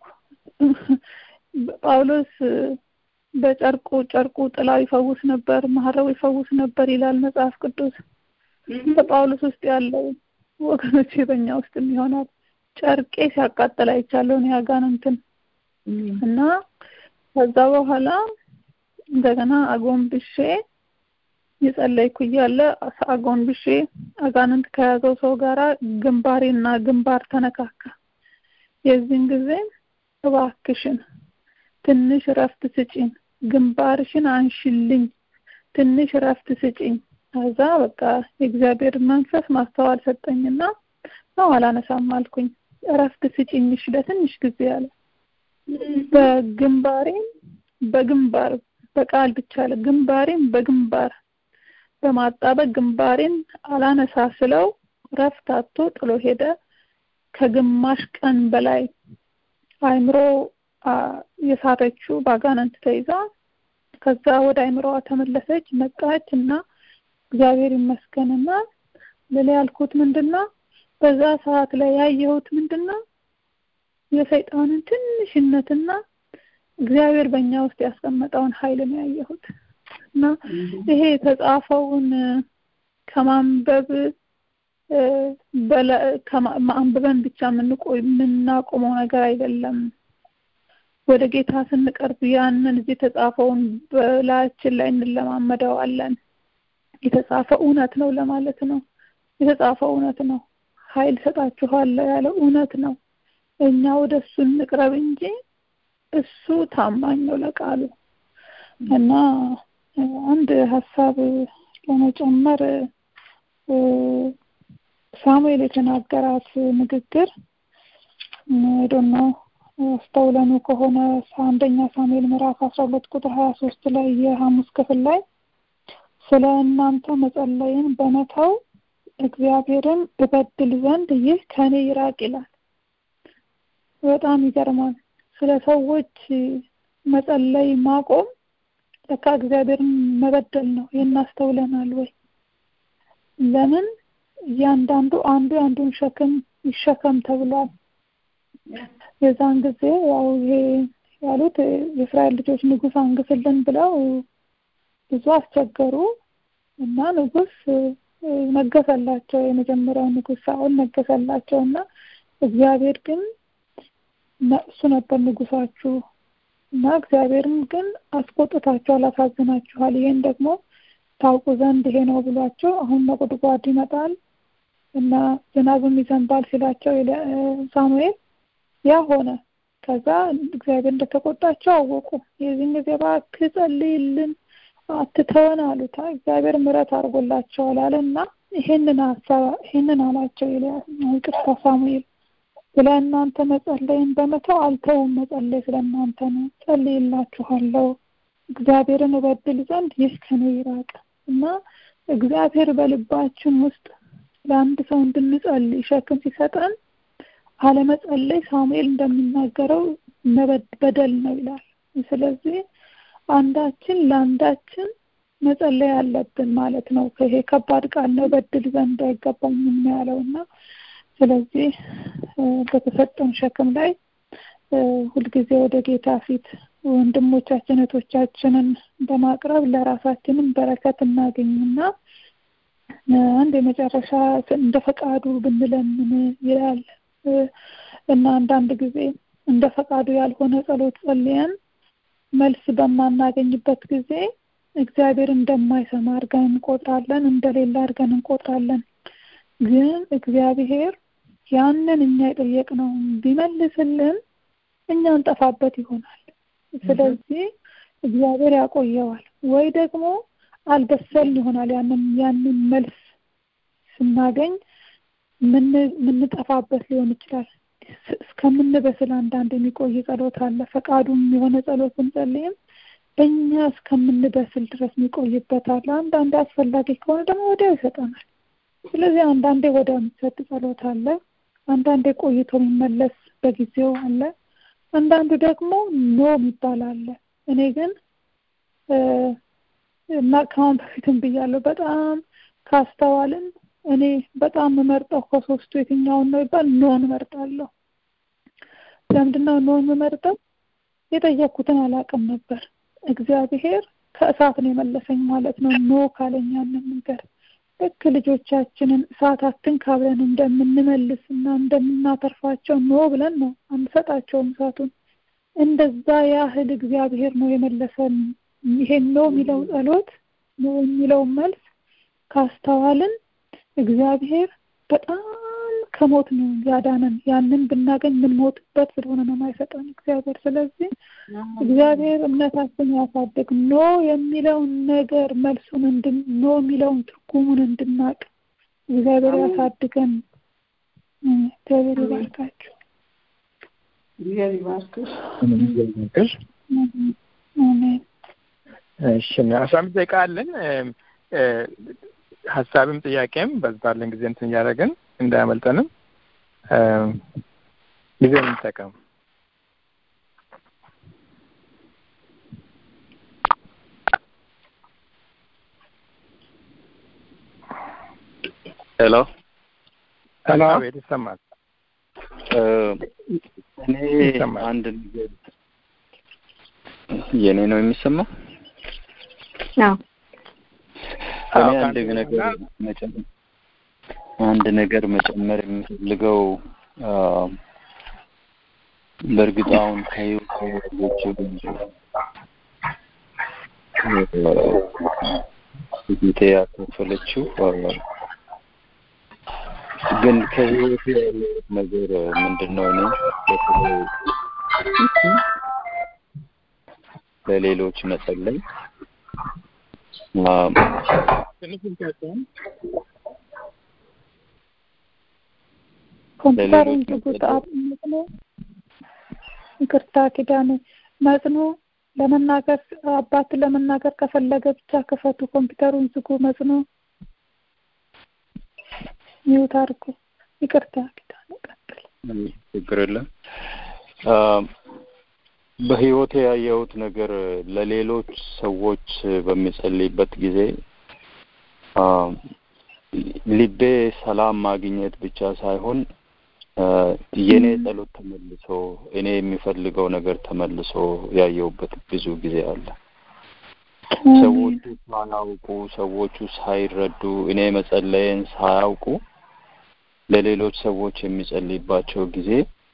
ጳውሎስ በጨርቁ ጨርቁ ጥላው ይፈውስ ነበር፣ መሀረቡ ይፈውስ ነበር ይላል መጽሐፍ ቅዱስ። በጳውሎስ ውስጥ ያለው ወገኖች በእኛ ውስጥም ይሆናል። ጨርቄ ሲያቃጥል አይቻለሁ እኔ አጋንንትን እና ከዛ በኋላ እንደገና አጎንብሼ የጸለይኩ እያለ አጎንብሼ አጋንንት ከያዘው ሰው ጋራ ግንባሬና ግንባር ተነካካ። የዚህን ጊዜ እባክሽን ትንሽ እረፍት ስጪኝ፣ ግንባርሽን አንሽልኝ፣ ትንሽ እረፍት ስጪኝ። ከዛ በቃ የእግዚአብሔር መንፈስ ማስተዋል ሰጠኝና ነው አላነሳም አልኩኝ። እረፍት ስጪኝ እሺ ለትንሽ ጊዜ አለ። በግንባሬም በግንባር በቃል ብቻ አለ ግንባሬም በግንባር በማጣበቅ ግንባሬን አላነሳ ስለው ረፍት አጥቶ ጥሎ ሄደ። ከግማሽ ቀን በላይ አይምሮ የሳተችው በአጋንንት ተይዛ ከዛ ወደ አይምሮዋ ተመለሰች፣ ነቃች እና እግዚአብሔር ይመስገንና ልል ያልኩት ምንድነው በዛ ሰዓት ላይ ያየሁት ምንድነው የሰይጣንን ትንሽነትና እግዚአብሔር በእኛ ውስጥ ያስቀመጠውን ኃይል ነው ያየሁት እና ይሄ የተጻፈውን ከማንበብ አንብበን ብቻ የምንቆይ የምናቆመው ነገር አይደለም። ወደ ጌታ ስንቀርብ ያንን እዚህ የተጻፈውን በላያችን ላይ እንለማመደዋለን። የተጻፈ እውነት ነው ለማለት ነው። የተጻፈ እውነት ነው። ኃይል ሰጣችኋለሁ ያለው እውነት ነው። እኛ ወደ እሱ እንቅረብ እንጂ እሱ ታማኝ ነው ለቃሉ እና አንድ ሀሳብ ለመጨመር ሳሙኤል የተናገራት ንግግር ዶን ነው አስተውለኑ ከሆነ አንደኛ ሳሙኤል ምዕራፍ አስራ ሁለት ቁጥር ሀያ ሶስት ላይ የሐሙስ ክፍል ላይ ስለ እናንተ መጸለይን በመተው እግዚአብሔርን እበድል ዘንድ ይህ ከኔ ይራቅ ይላል። በጣም ይገርማል። ስለ ሰዎች መጸለይ ማቆም ለካ እግዚአብሔርን መበደል ነው። የናስተውለናል ወይ? ለምን እያንዳንዱ አንዱ የአንዱን ሸክም ይሸከም ተብሏል። የዛን ጊዜ ያው ይሄ ያሉት የእስራኤል ልጆች ንጉሥ አንግስልን ብለው ብዙ አስቸገሩ እና ንጉሥ ነገሰላቸው። የመጀመሪያው ንጉሥ ሳኦል ነገሰላቸው እና እግዚአብሔር ግን እሱ ነበር ንጉሳችሁ እና እግዚአብሔርም ግን አስቆጥታችኋል፣ አሳዝናችኋል። ይሄን ደግሞ ታውቁ ዘንድ ይሄ ነው ብሏቸው አሁን ነጎድጓድ ይመጣል እና ዝናብም ይዘንባል ሲላቸው ሳሙኤል ያ ሆነ። ከዛ እግዚአብሔር እንደተቆጣቸው አወቁ። የዚህን ጊዜ እባክህ ጸልይልን አትተወን አሉት። እግዚአብሔር ምሕረት አድርጎላቸዋል አለ እና ይሄንን ሀሳብ ይሄንን አላቸው ይቅርታ ሳሙኤል ስለ እናንተ መጸለይን በመተው አልተውም። መጸለይ ስለ እናንተ ነው። ጸልይላችኋለሁ እግዚአብሔርን እበድል ዘንድ ይህ ከኔ ይራቅ እና እግዚአብሔር በልባችን ውስጥ ለአንድ ሰው እንድንጸልይ ሸክም ሲሰጠን አለመጸለይ ሳሙኤል እንደሚናገረው በደል ነው ይላል። ስለዚህ አንዳችን ለአንዳችን መጸለይ አለብን ማለት ነው። ይሄ ከባድ ቃል ነው። በድል ዘንድ አይገባኝም ያለው እና ስለዚህ በተሰጠን ሸክም ላይ ሁልጊዜ ወደ ጌታ ፊት ወንድሞቻችን እህቶቻችንን በማቅረብ ለራሳችንም በረከት እናገኝና አንድ የመጨረሻ እንደ ፈቃዱ ብንለምን ይላል እና አንዳንድ ጊዜ እንደ ፈቃዱ ያልሆነ ጸሎት ጸልየን መልስ በማናገኝበት ጊዜ እግዚአብሔር እንደማይሰማ አድርገን እንቆጥራለን፣ እንደሌላ አድርገን እንቆጥራለን። ግን እግዚአብሔር ያንን እኛ የጠየቅነውን ቢመልስልን እኛ እንጠፋበት ይሆናል። ስለዚህ እግዚአብሔር ያቆየዋል ወይ ደግሞ አልበሰልን ይሆናል። ያንን ያንን መልስ ስናገኝ ምንጠፋበት ሊሆን ይችላል። እስከምንበስል አንዳንድ የሚቆይ ጸሎት አለ። ፈቃዱም የሆነ ጸሎት ብንጸልይም እኛ እስከምንበስል ድረስ የሚቆይበት አለ። አንዳንዴ አስፈላጊ ከሆነ ደግሞ ወዲያው ይሰጠናል። ስለዚህ አንዳንዴ ወዲያው የሚሰጥ ጸሎት አለ። አንዳንዴ ቆይቶ የሚመለስ በጊዜው አለ። አንዳንዱ ደግሞ ኖ የሚባል አለ። እኔ ግን እና ከአሁን በፊትም ብያለሁ በጣም ካስተዋልን እኔ በጣም የምመርጠው ከሶስቱ የትኛውን ነው ይባል ኖን እመርጣለሁ። ለምንድነው ኖን የምመርጠው? የጠየቅኩትን አላውቅም ነበር። እግዚአብሔር ከእሳት ነው የመለሰኝ ማለት ነው። ኖ ካለኝ ያንን ነገር ልክ ልጆቻችንን እሳት አትንካ ብለን እንደምንመልስ እና እንደምናተርፋቸው ኖ ብለን ነው አንሰጣቸውም እሳቱን። እንደዛ ያህል እግዚአብሔር ነው የመለሰን። ይሄን ኖ የሚለው ጸሎት ኖ የሚለው መልስ ካስተዋልን እግዚአብሔር በጣም ከሞት ነው ያዳነን። ያንን ብናገኝ የምንሞትበት ስለሆነ ነው የማይሰጠን እግዚአብሔር። ስለዚህ እግዚአብሔር እምነታችን ያሳድግ። ኖ የሚለውን ነገር መልሱን እንድን ኖ የሚለውን ትርጉሙን እንድናቅ እግዚአብሔር ያሳድገን። እግዚአብሔር ይባርካችሁ። እግዚአብሔር ይባርክሽ። ይባርክሽ። አሜን። እሺ አስራ አምስት ደቂቃ አለን። ሀሳብም ጥያቄም በዝባለን ጊዜ እንትን እያደረግን እንዳያመልጠንም ጊዜ እንጠቀም። ሄሎ ሄሎ፣ አቤት፣ ይሰማል። እኔ ይሰማል። አንድ ነገር የኔ ነው የሚሰማው። አዎ እኔ አዎ፣ አንድ ከአንተ ነገር ጋር መጨመር አንድ ነገር መጨመር የምፈልገው አ፣ በእርግጥ አሁን ከህይወት ያለችው ጌቴ ያካፈለችው አ፣ ግን ከህይወት ያለው ነገር ምንድን ነው? እኔ በተለይ ለሌሎች መጸለይ አ፣ ትንሽ እንቀጥል። ኮምፒውተሩን ለሌሎች ዝጉት። መጸለይ አብ- መጽኖ ይቅርታ ኪዳኔ መጽኖ ለመናገር አባት ለመናገር ከፈለገ ብቻ ክፈቱ። ኮምፒውተሩን ዝጉ። መጽኖ ሚውት አድርጉ። ይቅርታ ኪዳኔ ቀጥል። ችግር የለም። አ፣ በህይወቴ ያየሁት ነገር ለሌሎች ሰዎች በሚጸልይበት ጊዜ አ፣ ልቤ ሰላም ማግኘት ብቻ ሳይሆን አ፣ የኔ ጸሎት ተመልሶ እኔ የሚፈልገው ነገር ተመልሶ ያየሁበት ብዙ ጊዜ አለ። ሰዎቹ ሳያውቁ ሰዎቹ ሳይረዱ እኔ መጸለየን ሳያውቁ ለሌሎች ሰዎች የሚጸልይባቸው ጊዜ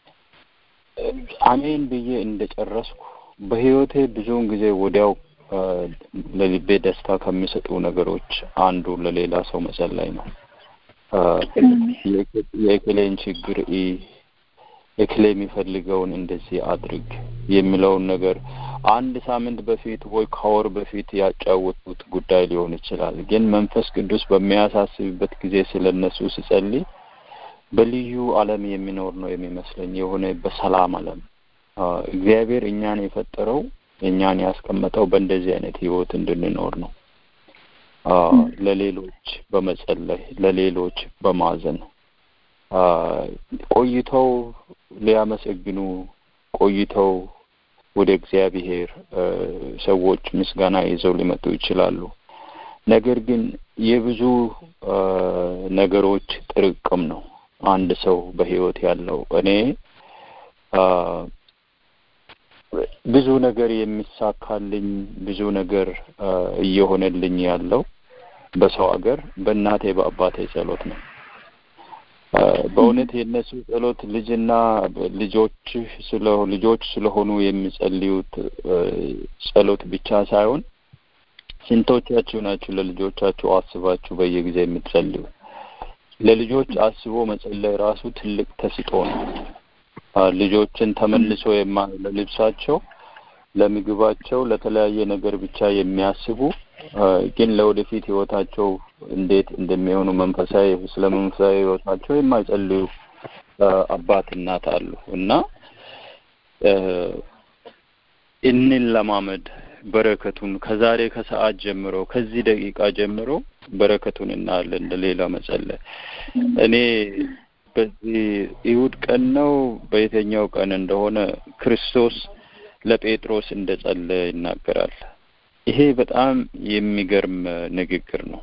አሜን ብዬ እንደጨረስኩ በህይወቴ ብዙውን ጊዜ ወዲያው አ፣ ለልቤ ደስታ ከሚሰጡ ነገሮች አንዱ ለሌላ ሰው መጸለይ ነው። አ፣ የእከ- የእከሌን ችግር ኢ እክሌ የሚፈልገውን እንደዚህ አድርግ የሚለውን ነገር አንድ ሳምንት በፊት ወይ ከወር በፊት ያጫወቱት ጉዳይ ሊሆን ይችላል። ግን መንፈስ ቅዱስ በሚያሳስብበት ጊዜ ስለ እነሱ ስጸልይ በልዩ ዓለም የሚኖር ነው የሚመስለኝ የሆነ በሰላም ዓለም አ፣ እግዚአብሔር እኛን የፈጠረው እኛን ያስቀመጠው በእንደዚህ አይነት ህይወት እንድንኖር ነው። አ፣ ለሌሎች በመጸለይ ለሌሎች በማዘን አ፣ ቆይተው ሊያመሰግኑ ቆይተው ወደ እግዚአብሔር አ፣ ሰዎች ምስጋና ይዘው ሊመጡ ይችላሉ። ነገር ግን የብዙ አ፣ ነገሮች ጥርቅም ነው አንድ ሰው በህይወት ያለው እኔ አ፣ ብዙ ነገር የሚሳካልኝ ብዙ ነገር አ፣ እየሆነልኝ ያለው በሰው ሀገር በእናቴ በአባቴ ጸሎት ነው። አ፣ በእውነት የእነሱ ጸሎት ልጅና ልጆች ስለ ልጆች ስለሆኑ የሚጸልዩት አ፣ ጸሎት ብቻ ሳይሆን ስንቶቻችሁ ናችሁ ለልጆቻችሁ አስባችሁ በየጊዜ የምትጸልዩ? ለልጆች አስቦ መጸለይ ራሱ ትልቅ ተስጦ ነው። ልጆችን ተመልሶ የማ ለልብሳቸው፣ ለምግባቸው፣ ለተለያየ ነገር ብቻ የሚያስቡ ግን ለወደፊት ህይወታቸው እንዴት እንደሚሆኑ መንፈሳዊ ስለ መንፈሳዊ ህይወታቸው የማይጸልዩ አባት እናት አሉ እና እንለማመድ በረከቱን ከዛሬ ከሰዓት ጀምሮ ከዚህ ደቂቃ ጀምሮ በረከቱን እናያለን። ለሌላ መጸለይ እኔ በዚህ ይሁድ ቀን ነው በየትኛው ቀን እንደሆነ ክርስቶስ ለጴጥሮስ እንደጸለየ ይናገራል። ይሄ በጣም የሚገርም ንግግር ነው።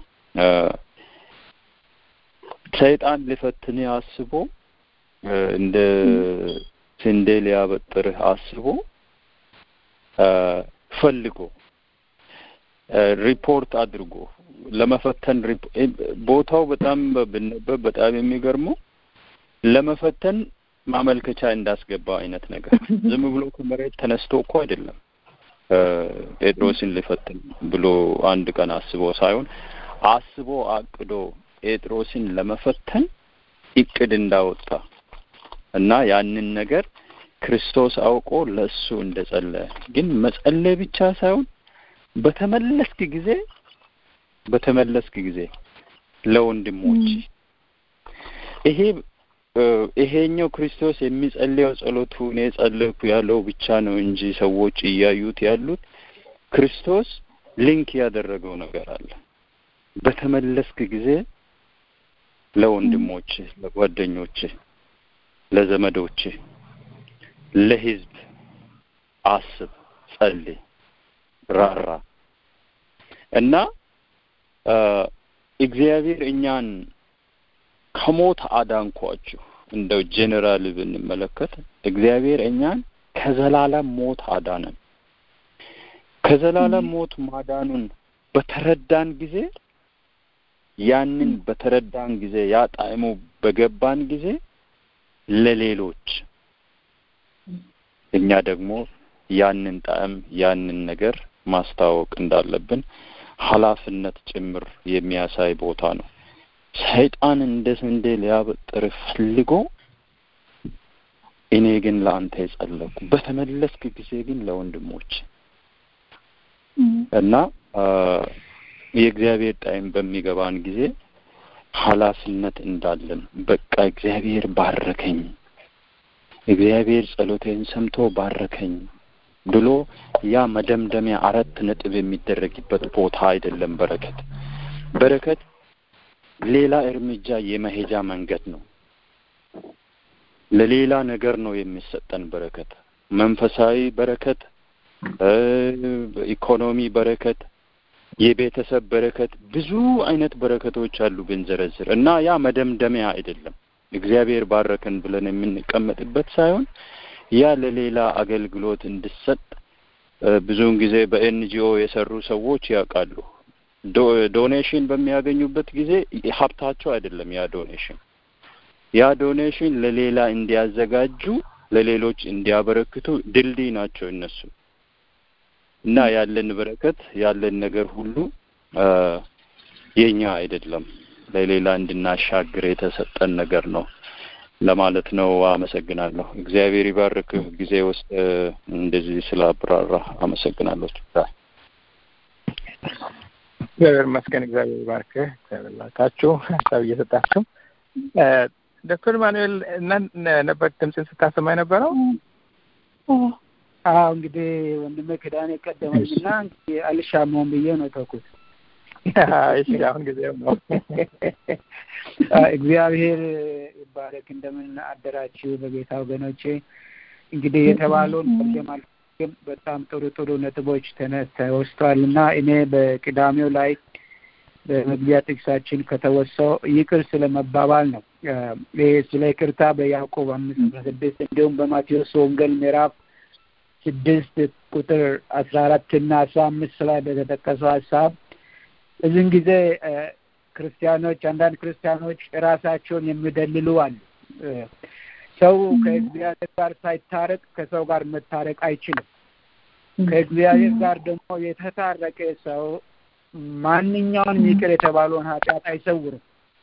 ሰይጣን ሊፈትን አስቦ እንደ ስንዴ ሊያበጥርህ አስቦ ፈልጎ ሪፖርት አድርጎ ለመፈተን ቦታው በጣም ብነበብ በጣም የሚገርመው ለመፈተን ማመልከቻ እንዳስገባ አይነት ነገር ዝም ብሎ ከመሬት ተነስቶ እኮ አይደለም ጴጥሮስን ሊፈትን ብሎ አንድ ቀን አስቦ ሳይሆን አስቦ አቅዶ ጴጥሮስን ለመፈተን እቅድ እንዳወጣ እና ያንን ነገር ክርስቶስ አውቆ ለእሱ እንደጸለየ ግን መጸለይ ብቻ ሳይሆን በተመለስክ ጊዜ በተመለስክ ጊዜ ለወንድሞች ይሄ ይሄኛው ክርስቶስ የሚጸልየው ጸሎቱ እኔ ጸለይኩ ያለው ብቻ ነው እንጂ ሰዎች እያዩት ያሉት ክርስቶስ ሊንክ ያደረገው ነገር አለ። በተመለስክ ጊዜ ለወንድሞች፣ ለጓደኞች፣ ለዘመዶች፣ ለህዝብ አስብ፣ ጸልይ፣ ራራ እና እግዚአብሔር እኛን ከሞት አዳንኳችሁ እንደው ጄኔራል ብንመለከት እግዚአብሔር እኛን ከዘላለም ሞት አዳነን። ከዘላለም ሞት ማዳኑን በተረዳን ጊዜ ያንን በተረዳን ጊዜ ያ ጣዕሙ በገባን ጊዜ ለሌሎች እኛ ደግሞ ያንን ጣዕም ያንን ነገር ማስተዋወቅ እንዳለብን ኃላፊነት ጭምር የሚያሳይ ቦታ ነው። ሰይጣን እንደ ስንዴ ሊያበጥር ፈልጎ እኔ ግን ለአንተ የጸለኩ በተመለስክ ጊዜ ግን ለወንድሞች እና የእግዚአብሔር ጣዕም በሚገባን ጊዜ ኃላፊነት እንዳለን በቃ እግዚአብሔር ባረከኝ፣ እግዚአብሔር ጸሎቴን ሰምቶ ባረከኝ ብሎ ያ መደምደሚያ አራት ነጥብ የሚደረግበት ቦታ አይደለም። በረከት በረከት ሌላ እርምጃ የመሄጃ መንገድ ነው። ለሌላ ነገር ነው የሚሰጠን በረከት፣ መንፈሳዊ በረከት፣ ኢኮኖሚ በረከት፣ የቤተሰብ በረከት፣ ብዙ አይነት በረከቶች አሉ ብንዘረዝር እና ያ መደምደሚያ አይደለም። እግዚአብሔር ባረከን ብለን የምንቀመጥበት ሳይሆን ያ ለሌላ አገልግሎት እንዲሰጥ ብዙውን ጊዜ በኤንጂኦ የሰሩ ሰዎች ያውቃሉ። ዶኔሽን በሚያገኙበት ጊዜ ሀብታቸው አይደለም ያ ዶኔሽን ያ ዶኔሽን ለሌላ እንዲያዘጋጁ ለሌሎች እንዲያበረክቱ ድልድይ ናቸው እነሱ እና ያለን በረከት ያለን ነገር ሁሉ የኛ አይደለም ለሌላ እንድናሻግር የተሰጠን ነገር ነው ለማለት ነው። አመሰግናለሁ። እግዚአብሔር ይባርክህ። ጊዜ ውስጥ እንደዚህ ስላብራራ አመሰግናለሁ። እግዚአብሔር ይመስገን። እግዚአብሔር ይባርክህ። እግዚአብሔር ባርካችሁ ሀሳብ እየሰጣችሁ ዶክተር ማኑኤል እና ነበር ድምፅን ስታሰማ የነበረው? አዎ እንግዲህ ወንድሜ ክዳኔ ቀደመኝና እንግዲህ አልሻማውም ብዬ ነው ተውኩት። እሺ አሁን ጊዜው ነው። እግዚአብሔር ይባረክ። እንደምን አደራችሁ በጌታ ወገኖቼ። እንግዲህ የተባለውን መርገም አልፈልግም። በጣም ጥሩ ጥሩ ነጥቦች ተወስቷል እና እኔ በቅዳሜው ላይ በመግቢያ ጥቅሳችን ከተወሳው ይቅር ስለ መባባል ነው። ይህ ስለ ይቅርታ በያዕቆብ አምስት አስራ ስድስት እንዲሁም በማቴዎስ ወንጌል ምዕራፍ ስድስት ቁጥር አስራ አራት እና አስራ አምስት ላይ በተጠቀሰው ሀሳብ እዚህን ጊዜ ክርስቲያኖች አንዳንድ ክርስቲያኖች ራሳቸውን የሚደልሉ አሉ። ሰው ከእግዚአብሔር ጋር ሳይታረቅ ከሰው ጋር መታረቅ አይችልም። ከእግዚአብሔር ጋር ደግሞ የተታረቀ ሰው ማንኛውንም ይቅር የተባለውን ኃጢአት አይሰውርም።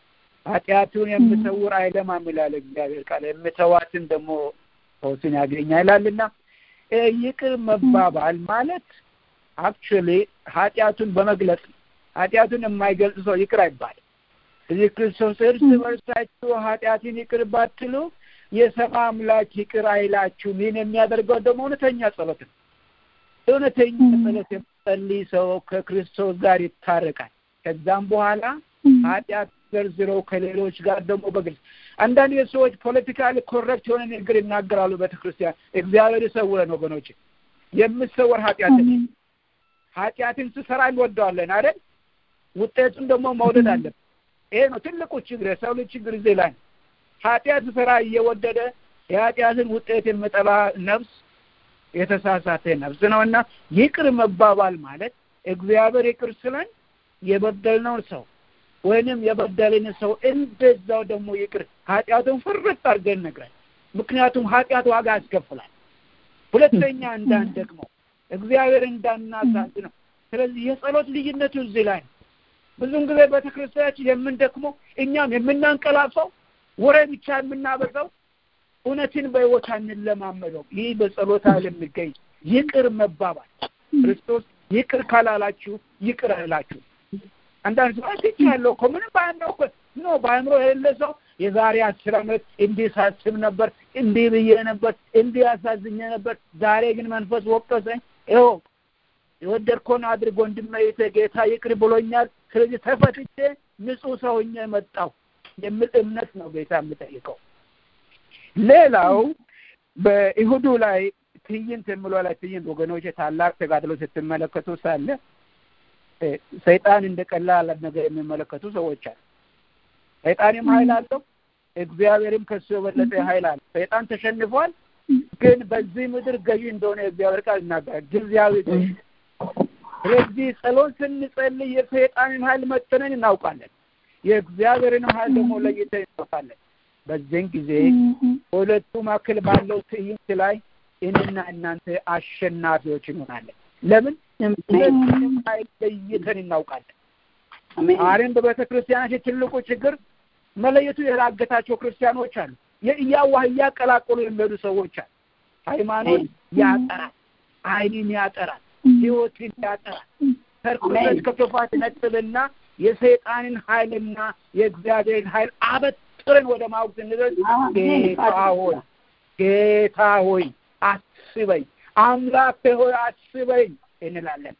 ኃጢአቱን የምሰውር አይለማም ይላል እግዚአብሔር ቃል የምተዋትን ደግሞ ፈውስን ያገኛል ይላልና ይቅር መባባል ማለት አክቹዋሊ ኃጢአቱን በመግለጽ ነው። ኃጢአቱን የማይገልጽ ሰው ይቅር አይባልም። እዚህ ክርስቶስ እርስ በርሳችሁ ኃጢአትን ይቅር ባትሉ የሰማይ አምላክ ይቅር አይላችሁም። ይህን የሚያደርገው ደግሞ እውነተኛ ጸሎት ነው። እውነተኛ ጸሎት የሚጸልይ ሰው ከክርስቶስ ጋር ይታረቃል። ከዛም በኋላ ኃጢአት ዘርዝረው ከሌሎች ጋር ደግሞ በግልጽ አንዳንድ የሰዎች ፖለቲካሊ ኮረክት የሆነ ንግግር ይናገራሉ። ቤተክርስቲያን እግዚአብሔር ይሰውረን ወገኖች። የምሰወር ኃጢአትን ኃጢአትን ስሰራ እንወደዋለን አይደል? ውጤቱን ደግሞ መውደድ አለን። ይሄ ነው ትልቁ ችግር፣ የሰው ልጅ ችግር እዚህ ላይ ነው። ኃጢአት ስራ እየወደደ የኃጢአትን ውጤት የምጠላ ነፍስ የተሳሳተ ነፍስ ነው እና ይቅር መባባል ማለት እግዚአብሔር ይቅር ስለን የበደልነውን ሰው ወይንም የበደልን ሰው እንደዛው ደግሞ ይቅር ኃጢአቱን ፍርጥ አድርገን ነግረን፣ ምክንያቱም ኃጢአት ዋጋ ያስከፍላል። ሁለተኛ እንዳን ደግሞ እግዚአብሔር እንዳናሳዝ ነው። ስለዚህ የጸሎት ልዩነቱ እዚህ ላይ ነው። ብዙውን ጊዜ ቤተክርስቲያናችን የምንደክመው እኛም የምናንቀላፈው ወሬ ብቻ የምናበዛው እውነትን በሕይወት አንለማመደው። ይህ በጸሎት ኃይል የሚገኝ ይቅር መባባል ክርስቶስ ይቅር ካላላችሁ ይቅር አይላችሁ። አንዳንድ ሰው ትች ያለው እኮ ምንም በአእምሮ እኮ ኖ በአእምሮ የሌለ ሰው የዛሬ አስር ዓመት እንዲህ ሳስብ ነበር፣ እንዲህ ብዬ ነበር፣ እንዲህ ያሳዝኘ ነበር፣ ዛሬ ግን መንፈስ ወቀሰኝ። ይኸው የወደድከውን አድርጎ እንድመይተ ጌታ ይቅር ብሎኛል። ስለዚህ ተፈትቼ ንጹሕ ሰው ሆኜ መጣሁ የሚል እምነት ነው ጌታ የምጠይቀው። ሌላው በይሁዱ ላይ ትዕይንት የሚለው ላይ ትዕይንት ወገኖች ታላቅ ተጋድሎ ስትመለከቱ ሳለ ሰይጣን እንደ ቀላል ነገር የሚመለከቱ ሰዎች አሉ። ሰይጣንም ኃይል አለው፣ እግዚአብሔርም ከሱ የበለጠ ኃይል አለ። ሰይጣን ተሸንፏል፣ ግን በዚህ ምድር ገዢ እንደሆነ የእግዚአብሔር ቃል ይናገራል። ጊዜያዊ ገዢ። ስለዚህ ጸሎት ስንጸልይ የሰይጣንን ኃይል መጠነን እናውቃለን፣ የእግዚአብሔርን ኃይል ደግሞ ለይተን እናውቃለን። በዚህን ጊዜ በሁለቱ መካከል ባለው ትዕይንት ላይ እኔና እናንተ አሸናፊዎች እንሆናለን። ለምን? ሁለቱንም ኃይል ለይተን እናውቃለን። ዛሬም በቤተ ክርስቲያናችን ትልቁ ችግር መለየቱ የራገታቸው ክርስቲያኖች አሉ። እያዋህ እያቀላቀሉ የሚሄዱ ሰዎች አሉ። ሃይማኖት ያጠራል፣ ዓይንን ያጠራል፣ ሕይወትን ያጠራል። ከርኩሰት ከክፋት ነጥልና የሰይጣንን ኃይልና የእግዚአብሔርን ኃይል አበጥረን ወደ ማወቅ ስንደርስ ጌታ ሆይ ጌታ ሆይ አስበኝ፣ አምላክ ሆይ አስበኝ እንላለን።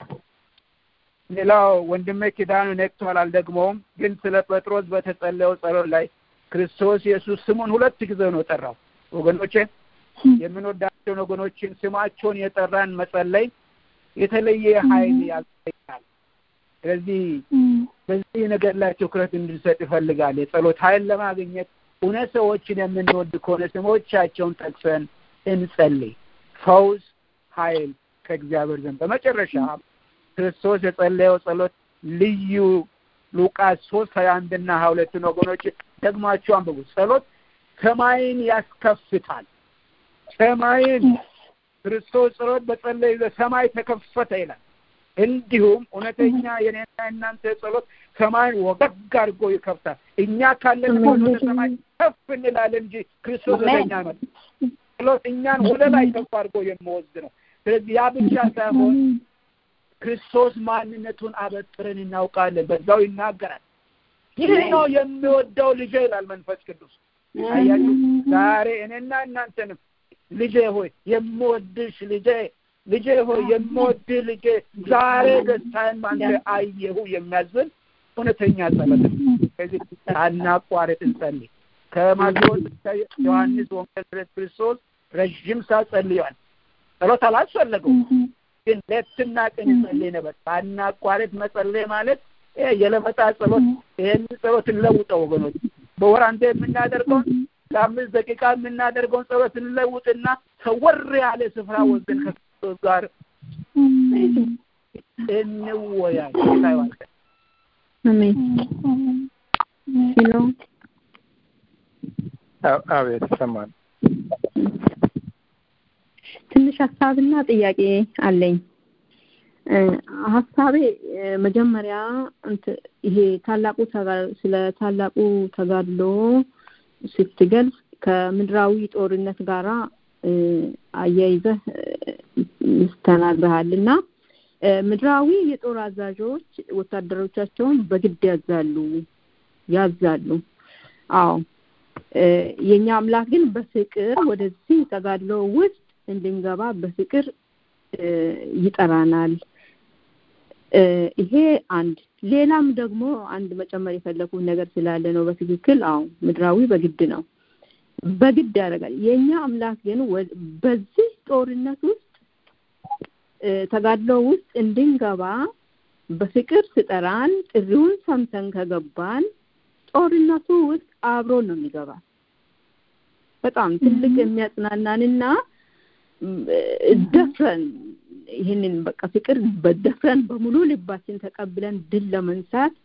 ሌላው ወንድሜ ኪዳኑ ነቅቷል፣ አልደግመውም። ግን ስለ ጴጥሮስ በተጸለየው ጸሎት ላይ ክርስቶስ ኢየሱስ ስሙን ሁለት ጊዜ ነው ጠራው። ወገኖቼ የምንወዳቸውን ወገኖችን ስማቸውን የጠራን መጸለይ የተለየ ኃይል ያገኛል። ስለዚህ በዚህ ነገር ላይ ትኩረት እንድንሰጥ ይፈልጋል። የጸሎት ኃይል ለማግኘት እውነት ሰዎችን የምንወድ ከሆነ ስሞቻቸውን ጠቅሰን እንጸልይ። ፈውስ፣ ኃይል ከእግዚአብሔር ዘንድ በመጨረሻ ክርስቶስ የጸለየው ጸሎት ልዩ ሉቃስ ሶስት ሀያ አንድና ሀያ ሁለትን ወገኖች ደግማችሁ አንብቡ። ጸሎት ሰማይን ያስከፍታል። ሰማይን ክርስቶስ ጸሎት በጸለይ ሰማይ ተከፈተ ይላል። እንዲሁም እውነተኛ የኔና እናንተ ጸሎት ሰማይን ወገግ አድርጎ ይከፍታል። እኛ ካለን ወደ ሰማይ ከፍ እንላለን እንጂ ክርስቶስ ወደ እኛ ነው። ጸሎት እኛን ወደ ላይ ከፍ አድርጎ የሚወስድ ነው። ስለዚህ ያ ብቻ ሳይሆን ክርስቶስ ማንነቱን አበጥረን እናውቃለን። በዛው ይናገራል። ይህ ነው የሚወደው ልጄ ይላል መንፈስ ቅዱስ። አያችሁ ዛሬ እኔና እናንተንም ልጄ ሆይ የምወድሽ ልጄ ልጄ ሆይ የምወድህ ልጄ ዛሬ ደስታዬን ባንተ አየሁ የሚያዝን እውነተኛ ጸሎት ነው። ከዚህ ሳናቋርጥ እንጸልይ። ከማቴዎስ ዮሐንስ ወንጌል ስለ ክርስቶስ ረዥም ሰዓት ጸልየዋል። ጸሎት አላስፈለገውም፣ ግን ሌትና ቀን ይጸልይ ነበር። ሳናቋርጥ መጸለይ ማለት የለመጣ ጸሎት። ይህን ጸሎት እንለውጠው ወገኖች። በወር አንዴ የምናደርገውን ለአምስት ደቂቃ የምናደርገውን ጸሎት እንለውጥና ሰወር ያለ ስፍራ ወስደን ከክርስቶስ ጋር እንወያይ። ታይዋል አሜን። ሄሎ አቤት ይሰማል። ትንሽ ሀሳብና ጥያቄ አለኝ። ሀሳቤ መጀመሪያ ይሄ ታላቁ ስለ ታላቁ ተጋድሎ ስትገልጽ ከምድራዊ ጦርነት ጋራ አያይዘህ ተናግረሃል እና ምድራዊ የጦር አዛዦች ወታደሮቻቸውን በግድ ያዛሉ ያዛሉ አዎ የኛ አምላክ ግን በፍቅር ወደዚህ ተጋድሎ ውስጥ እንድንገባ በፍቅር ይጠራናል ይሄ አንድ ሌላም ደግሞ አንድ መጨመር የፈለኩት ነገር ስላለ ነው በትክክል አዎ ምድራዊ በግድ ነው በግድ ያደርጋል የኛ አምላክ ግን በዚህ ጦርነት ውስጥ ተጋድሎ ውስጥ እንድንገባ በፍቅር ስጠራን ጥሪውን ሰምተን ከገባን ጦርነቱ ውስጥ አብሮን ነው የሚገባ በጣም ትልቅ የሚያጽናናንና ደፍረን ይህንን በቃ ፍቅር በደፍረን በሙሉ ልባችን ተቀብለን ድል ለመንሳት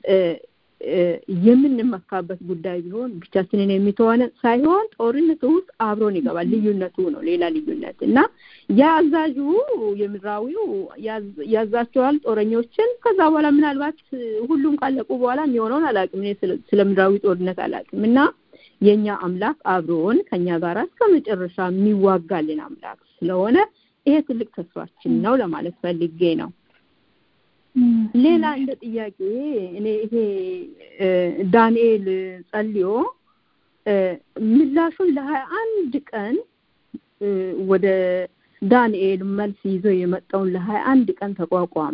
የምንመካበት ጉዳይ ቢሆን ብቻችንን የሚተዋነ ሳይሆን ጦርነቱ ውስጥ አብሮን ይገባል ልዩነቱ ነው ሌላ ልዩነት እና የአዛዡ የምድራዊው ያዛቸዋል ጦረኞችን ከዛ በኋላ ምናልባት ሁሉም ካለቁ በኋላ የሚሆነውን አላቅም እኔ ስለ ምድራዊ ጦርነት አላቅም እና የኛ አምላክ አብሮን ከኛ ጋር እስከ መጨረሻ የሚዋጋልን አምላክ ስለሆነ ይሄ ትልቅ ተስፋችን ነው ለማለት ፈልጌ ነው ሌላ እንደ ጥያቄ እኔ ይሄ ዳንኤል ጸልዮ ምላሹን ለሀያ አንድ ቀን ወደ ዳንኤል መልስ ይዞ የመጣውን ለሀያ አንድ ቀን ተቋቋመ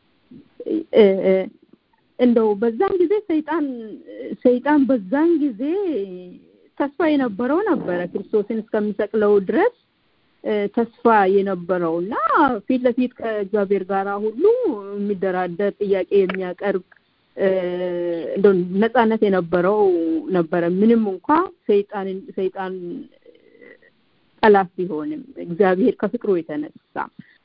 እንደው በዛን ጊዜ ሰይጣን ሰይጣን በዛን ጊዜ ተስፋ የነበረው ነበረ ክርስቶስን እስከሚሰቅለው ድረስ ተስፋ የነበረው እና ፊት ለፊት ከእግዚአብሔር ጋር ሁሉ የሚደራደር ጥያቄ የሚያቀርብ እንደ ነጻነት የነበረው ነበረ ምንም እንኳ ሰይጣን ሰይጣን ጠላት ቢሆንም እግዚአብሔር ከፍቅሩ የተነሳ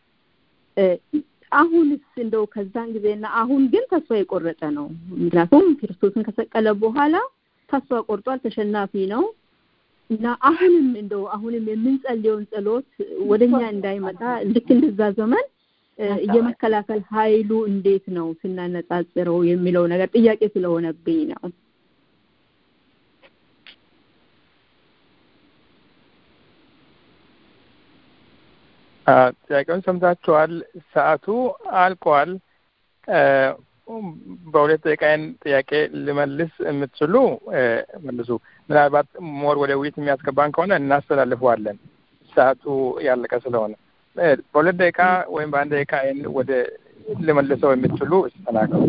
አሁንስ እንደው ከዛን ጊዜና አሁን ግን ተስፋ የቆረጠ ነው ምክንያቱም ክርስቶስን ከሰቀለ በኋላ ተስፋ ቆርጧል ተሸናፊ ነው እና አሁንም እንደው አሁንም የምንጸልየውን ጸሎት ወደኛ እንዳይመጣ ልክ እንደዛ ዘመን የመከላከል ኃይሉ እንዴት ነው ስናነጻጽረው የሚለው ነገር ጥያቄ ስለሆነብኝ ነው ጥያቄውን ሰምታችኋል ሰዓቱ አልቋል በሁለት ደቂቃዬን ጥያቄ ልመልስ የምትችሉ መልሱ ምናልባት ሞር ወደ ውይይት የሚያስገባን ከሆነ እናስተላልፈዋለን ሰዓቱ ያለቀ ስለሆነ በሁለት ደቂቃ ወይም በአንድ ደቂቃ ወደ ልመልሰው የምትችሉ ተናገሩ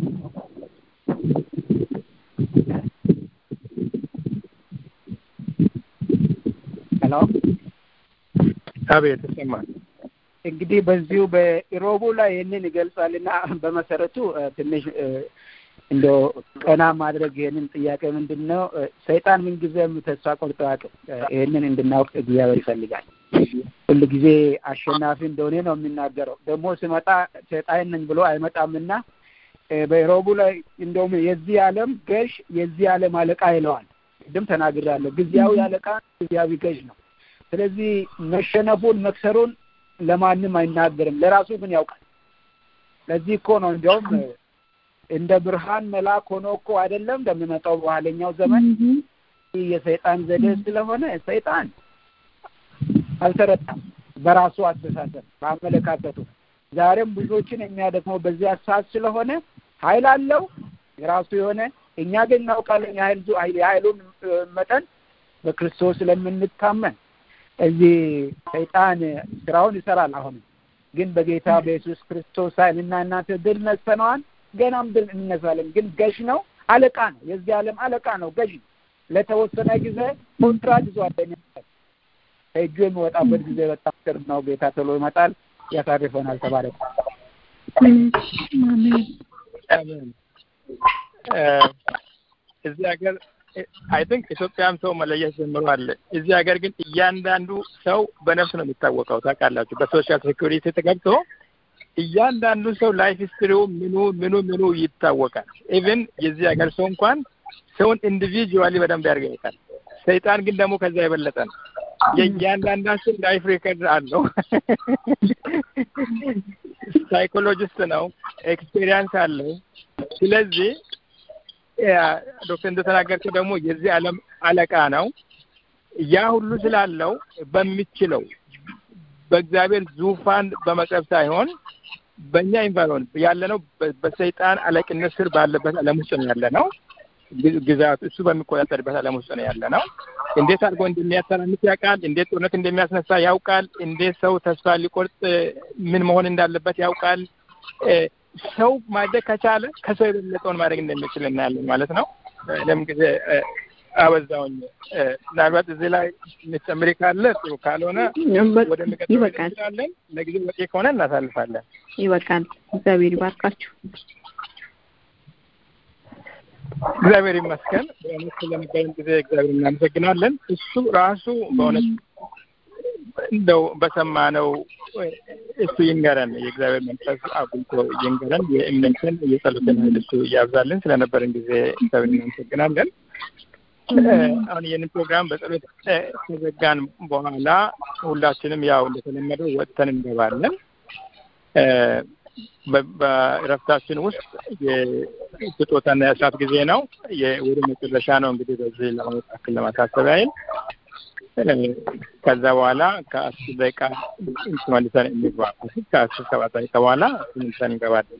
ሄሎ አቤት ይሰማል እንግዲህ በዚሁ በኢሮቡ ላይ ይህንን ይገልጻልና በመሰረቱ ትንሽ እንደ ቀና ማድረግ ይህንን ጥያቄ ምንድን ነው ሰይጣን ምንጊዜም ተስፋ ቆርጦ አያውቅም ይህንን እንድናውቅ እግዚአብሔር ይፈልጋል ሁል ጊዜ አሸናፊ እንደሆነ ነው የሚናገረው ደግሞ ሲመጣ ሰይጣን ነኝ ብሎ አይመጣምና በኢሮቡ ላይ እንደውም የዚህ ዓለም ገዥ የዚህ ዓለም አለቃ ይለዋል ቅድም ተናግራለሁ ጊዜያዊ አለቃ ጊዜያዊ ገዥ ነው ስለዚህ መሸነፉን መክሰሩን ለማንም አይናገርም ለራሱ ግን ያውቃል ለዚህ እኮ ነው እንዲያውም እንደ ብርሃን መልአክ ሆኖ እኮ አይደለም እንደሚመጣው በኋለኛው ዘመን የሰይጣን ዘዴ ስለሆነ ሰይጣን አልተረታም በራሱ አስተሳሰብ በአመለካከቱ ዛሬም ብዙዎችን የሚያደክመው በዚህ ሀሳብ ስለሆነ ኃይል አለው የራሱ የሆነ እኛ ግን እናውቃለን የኃይሉን መጠን በክርስቶስ ስለምንታመን እዚህ ሰይጣን ስራውን ይሰራል አሁንም ግን በጌታ በኢየሱስ ክርስቶስ ኃይል እና እናንተ ድል ነስተነዋል ገናም ድል እንነሳለን ግን ገዥ ነው አለቃ ነው የዚህ ዓለም አለቃ ነው ገዥ ነው ለተወሰነ ጊዜ ኮንትራት ይዟል ከእጁ የሚወጣበት ጊዜ በጣም ቅርብ ነው ጌታ ቶሎ ይመጣል ያሳርፈናል ተባረክ እዚህ ሀገር አይ ቲንክ ኢትዮጵያም ሰው መለየት ጀምሯል። እዚህ ሀገር ግን እያንዳንዱ ሰው በነፍስ ነው የሚታወቀው። ታውቃላችሁ፣ በሶሻል ሴኩሪቲ ተገብቶ እያንዳንዱ ሰው ላይፍ ሂስትሪው ምኑ ምኑ ምኑ ይታወቃል። ኢቭን የዚህ ሀገር ሰው እንኳን ሰውን ኢንዲቪጁዋሊ በደንብ ያርገኝታል። ሰይጣን ግን ደግሞ ከዛ የበለጠ ነው። የእያንዳንዳችን ላይፍ ሬከርድ አለው። ሳይኮሎጂስት ነው፣ ኤክስፔሪንስ አለው። ስለዚህ ዶክተር እንደተናገርከው ደግሞ የዚህ ዓለም አለቃ ነው። ያ ሁሉ ስላለው በሚችለው በእግዚአብሔር ዙፋን በመቅረብ ሳይሆን በእኛ ኢንቫይሮንመንት ያለነው በሰይጣን አለቅነት ስር ባለበት ዓለም ውስጥ ነው ያለ ነው። ግዛት እሱ በሚቆጣጠርበት ዓለም ውስጥ ነው ያለ ነው። እንዴት አድርጎ እንደሚያተራምስ ያውቃል። እንዴት ጦርነት እንደሚያስነሳ ያውቃል። እንዴት ሰው ተስፋ ሊቆርጥ ምን መሆን እንዳለበት ያውቃል። ሰው ማድረግ ከቻለ ከሰው የበለጠውን ማድረግ እንደሚችል እናያለን ማለት ነው። ለም ጊዜ አበዛውኝ። ምናልባት እዚህ ላይ የምትጨምሪ ካለ ጥሩ፣ ካልሆነ ወደሚቀጥለው እንችላለን። ለጊዜ በቂ ከሆነ እናሳልፋለን። ይበቃል። እግዚአብሔር ይባርካችሁ። እግዚአብሔር ይመስገን። በእውነት ስለነበረን ጊዜ እግዚአብሔር እናመሰግናለን። እሱ ራሱ በእውነት እንደው በሰማነው እሱ ይንገረን፣ የእግዚአብሔር መንፈስ አጉልቶ ይንገረን። የእምነትን የጸሎትን ኃይል እሱ እያብዛልን። ስለነበረን ጊዜ እግዚአብሔር እናመሰግናለን። አሁን ይህንን ፕሮግራም በጸሎት ከዘጋን በኋላ ሁላችንም ያው እንደተለመደው ወጥተን እንገባለን። በእረፍታችን ውስጥ የስጦታና የእስራት ጊዜ ነው። ወደ መጨረሻ ነው እንግዲህ በዚህ ለማወጣክል ለማሳሰብ ያህል ከዛ በኋላ ከአስር ደቂቃ መልሰን እንግባ። ከአስር ሰባት ደቂቃ በኋላ መልሰን እንገባለን።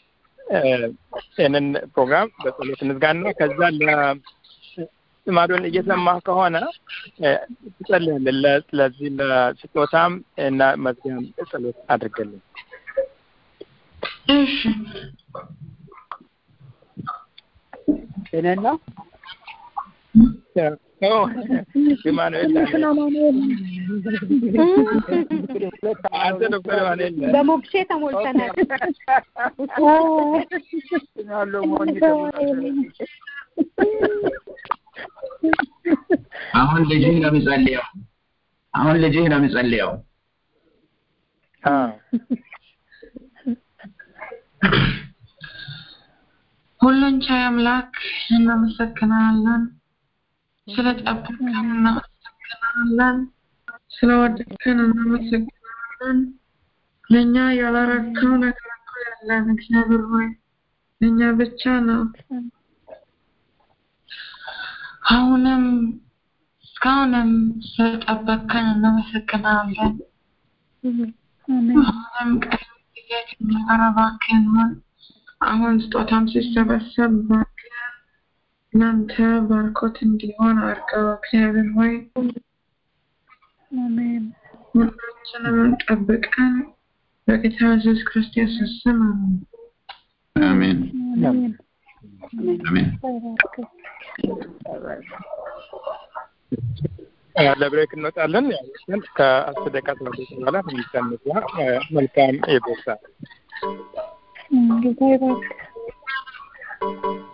ይህንን ፕሮግራም በጸሎት እንዝጋና ከዛ ለማዶን እየሰማ ከሆነ ትጸልያለን። ለዚህ ለስጦታም እና መዝጊያም ጸሎት አድርገልን። እሺ እኔን ነው ኢማኑኤል አንተ ዶክተር ኢማኑኤል በሞክሼ ተሞልተናል። ያለው ሞኝ አሁን ልጅህ ነው የሚጸልየው። አሁን ልጅህ ነው የሚጸልየው። ሁሉን ቻይ አምላክ እናመሰግናለን። ስለ ጠበቅከን እናመሰግናለን። ስለ ወደድከን እናመሰግናለን። ለእኛ ያላረከው ነገር እኮ የለም። እግዚአብሔር ሆይ ለእኛ ብቻ ነው። አሁንም እስካሁንም ስለጠበቅከን እናመሰግናለን። አሁንም ቀደም ጊዜ ከእኛ ጋር እባክህን ሁን። አሁን ስጦታም ሲሰበሰብ እባክህ እናንተ ባርኮት እንዲሆን አድርገው። እግዚአብሔር ሆይ ሁላችንም ጠብቀን በጌታ ኢየሱስ ክርስቶስ ስም አሜን። አሜን አሜን። ለብሬክ እንወጣለን። ግን ከአስር ደቂቃ ተመለስ በኋላ ሚሰንሳ መልካም የቦሳ ጌታ ይባርክ።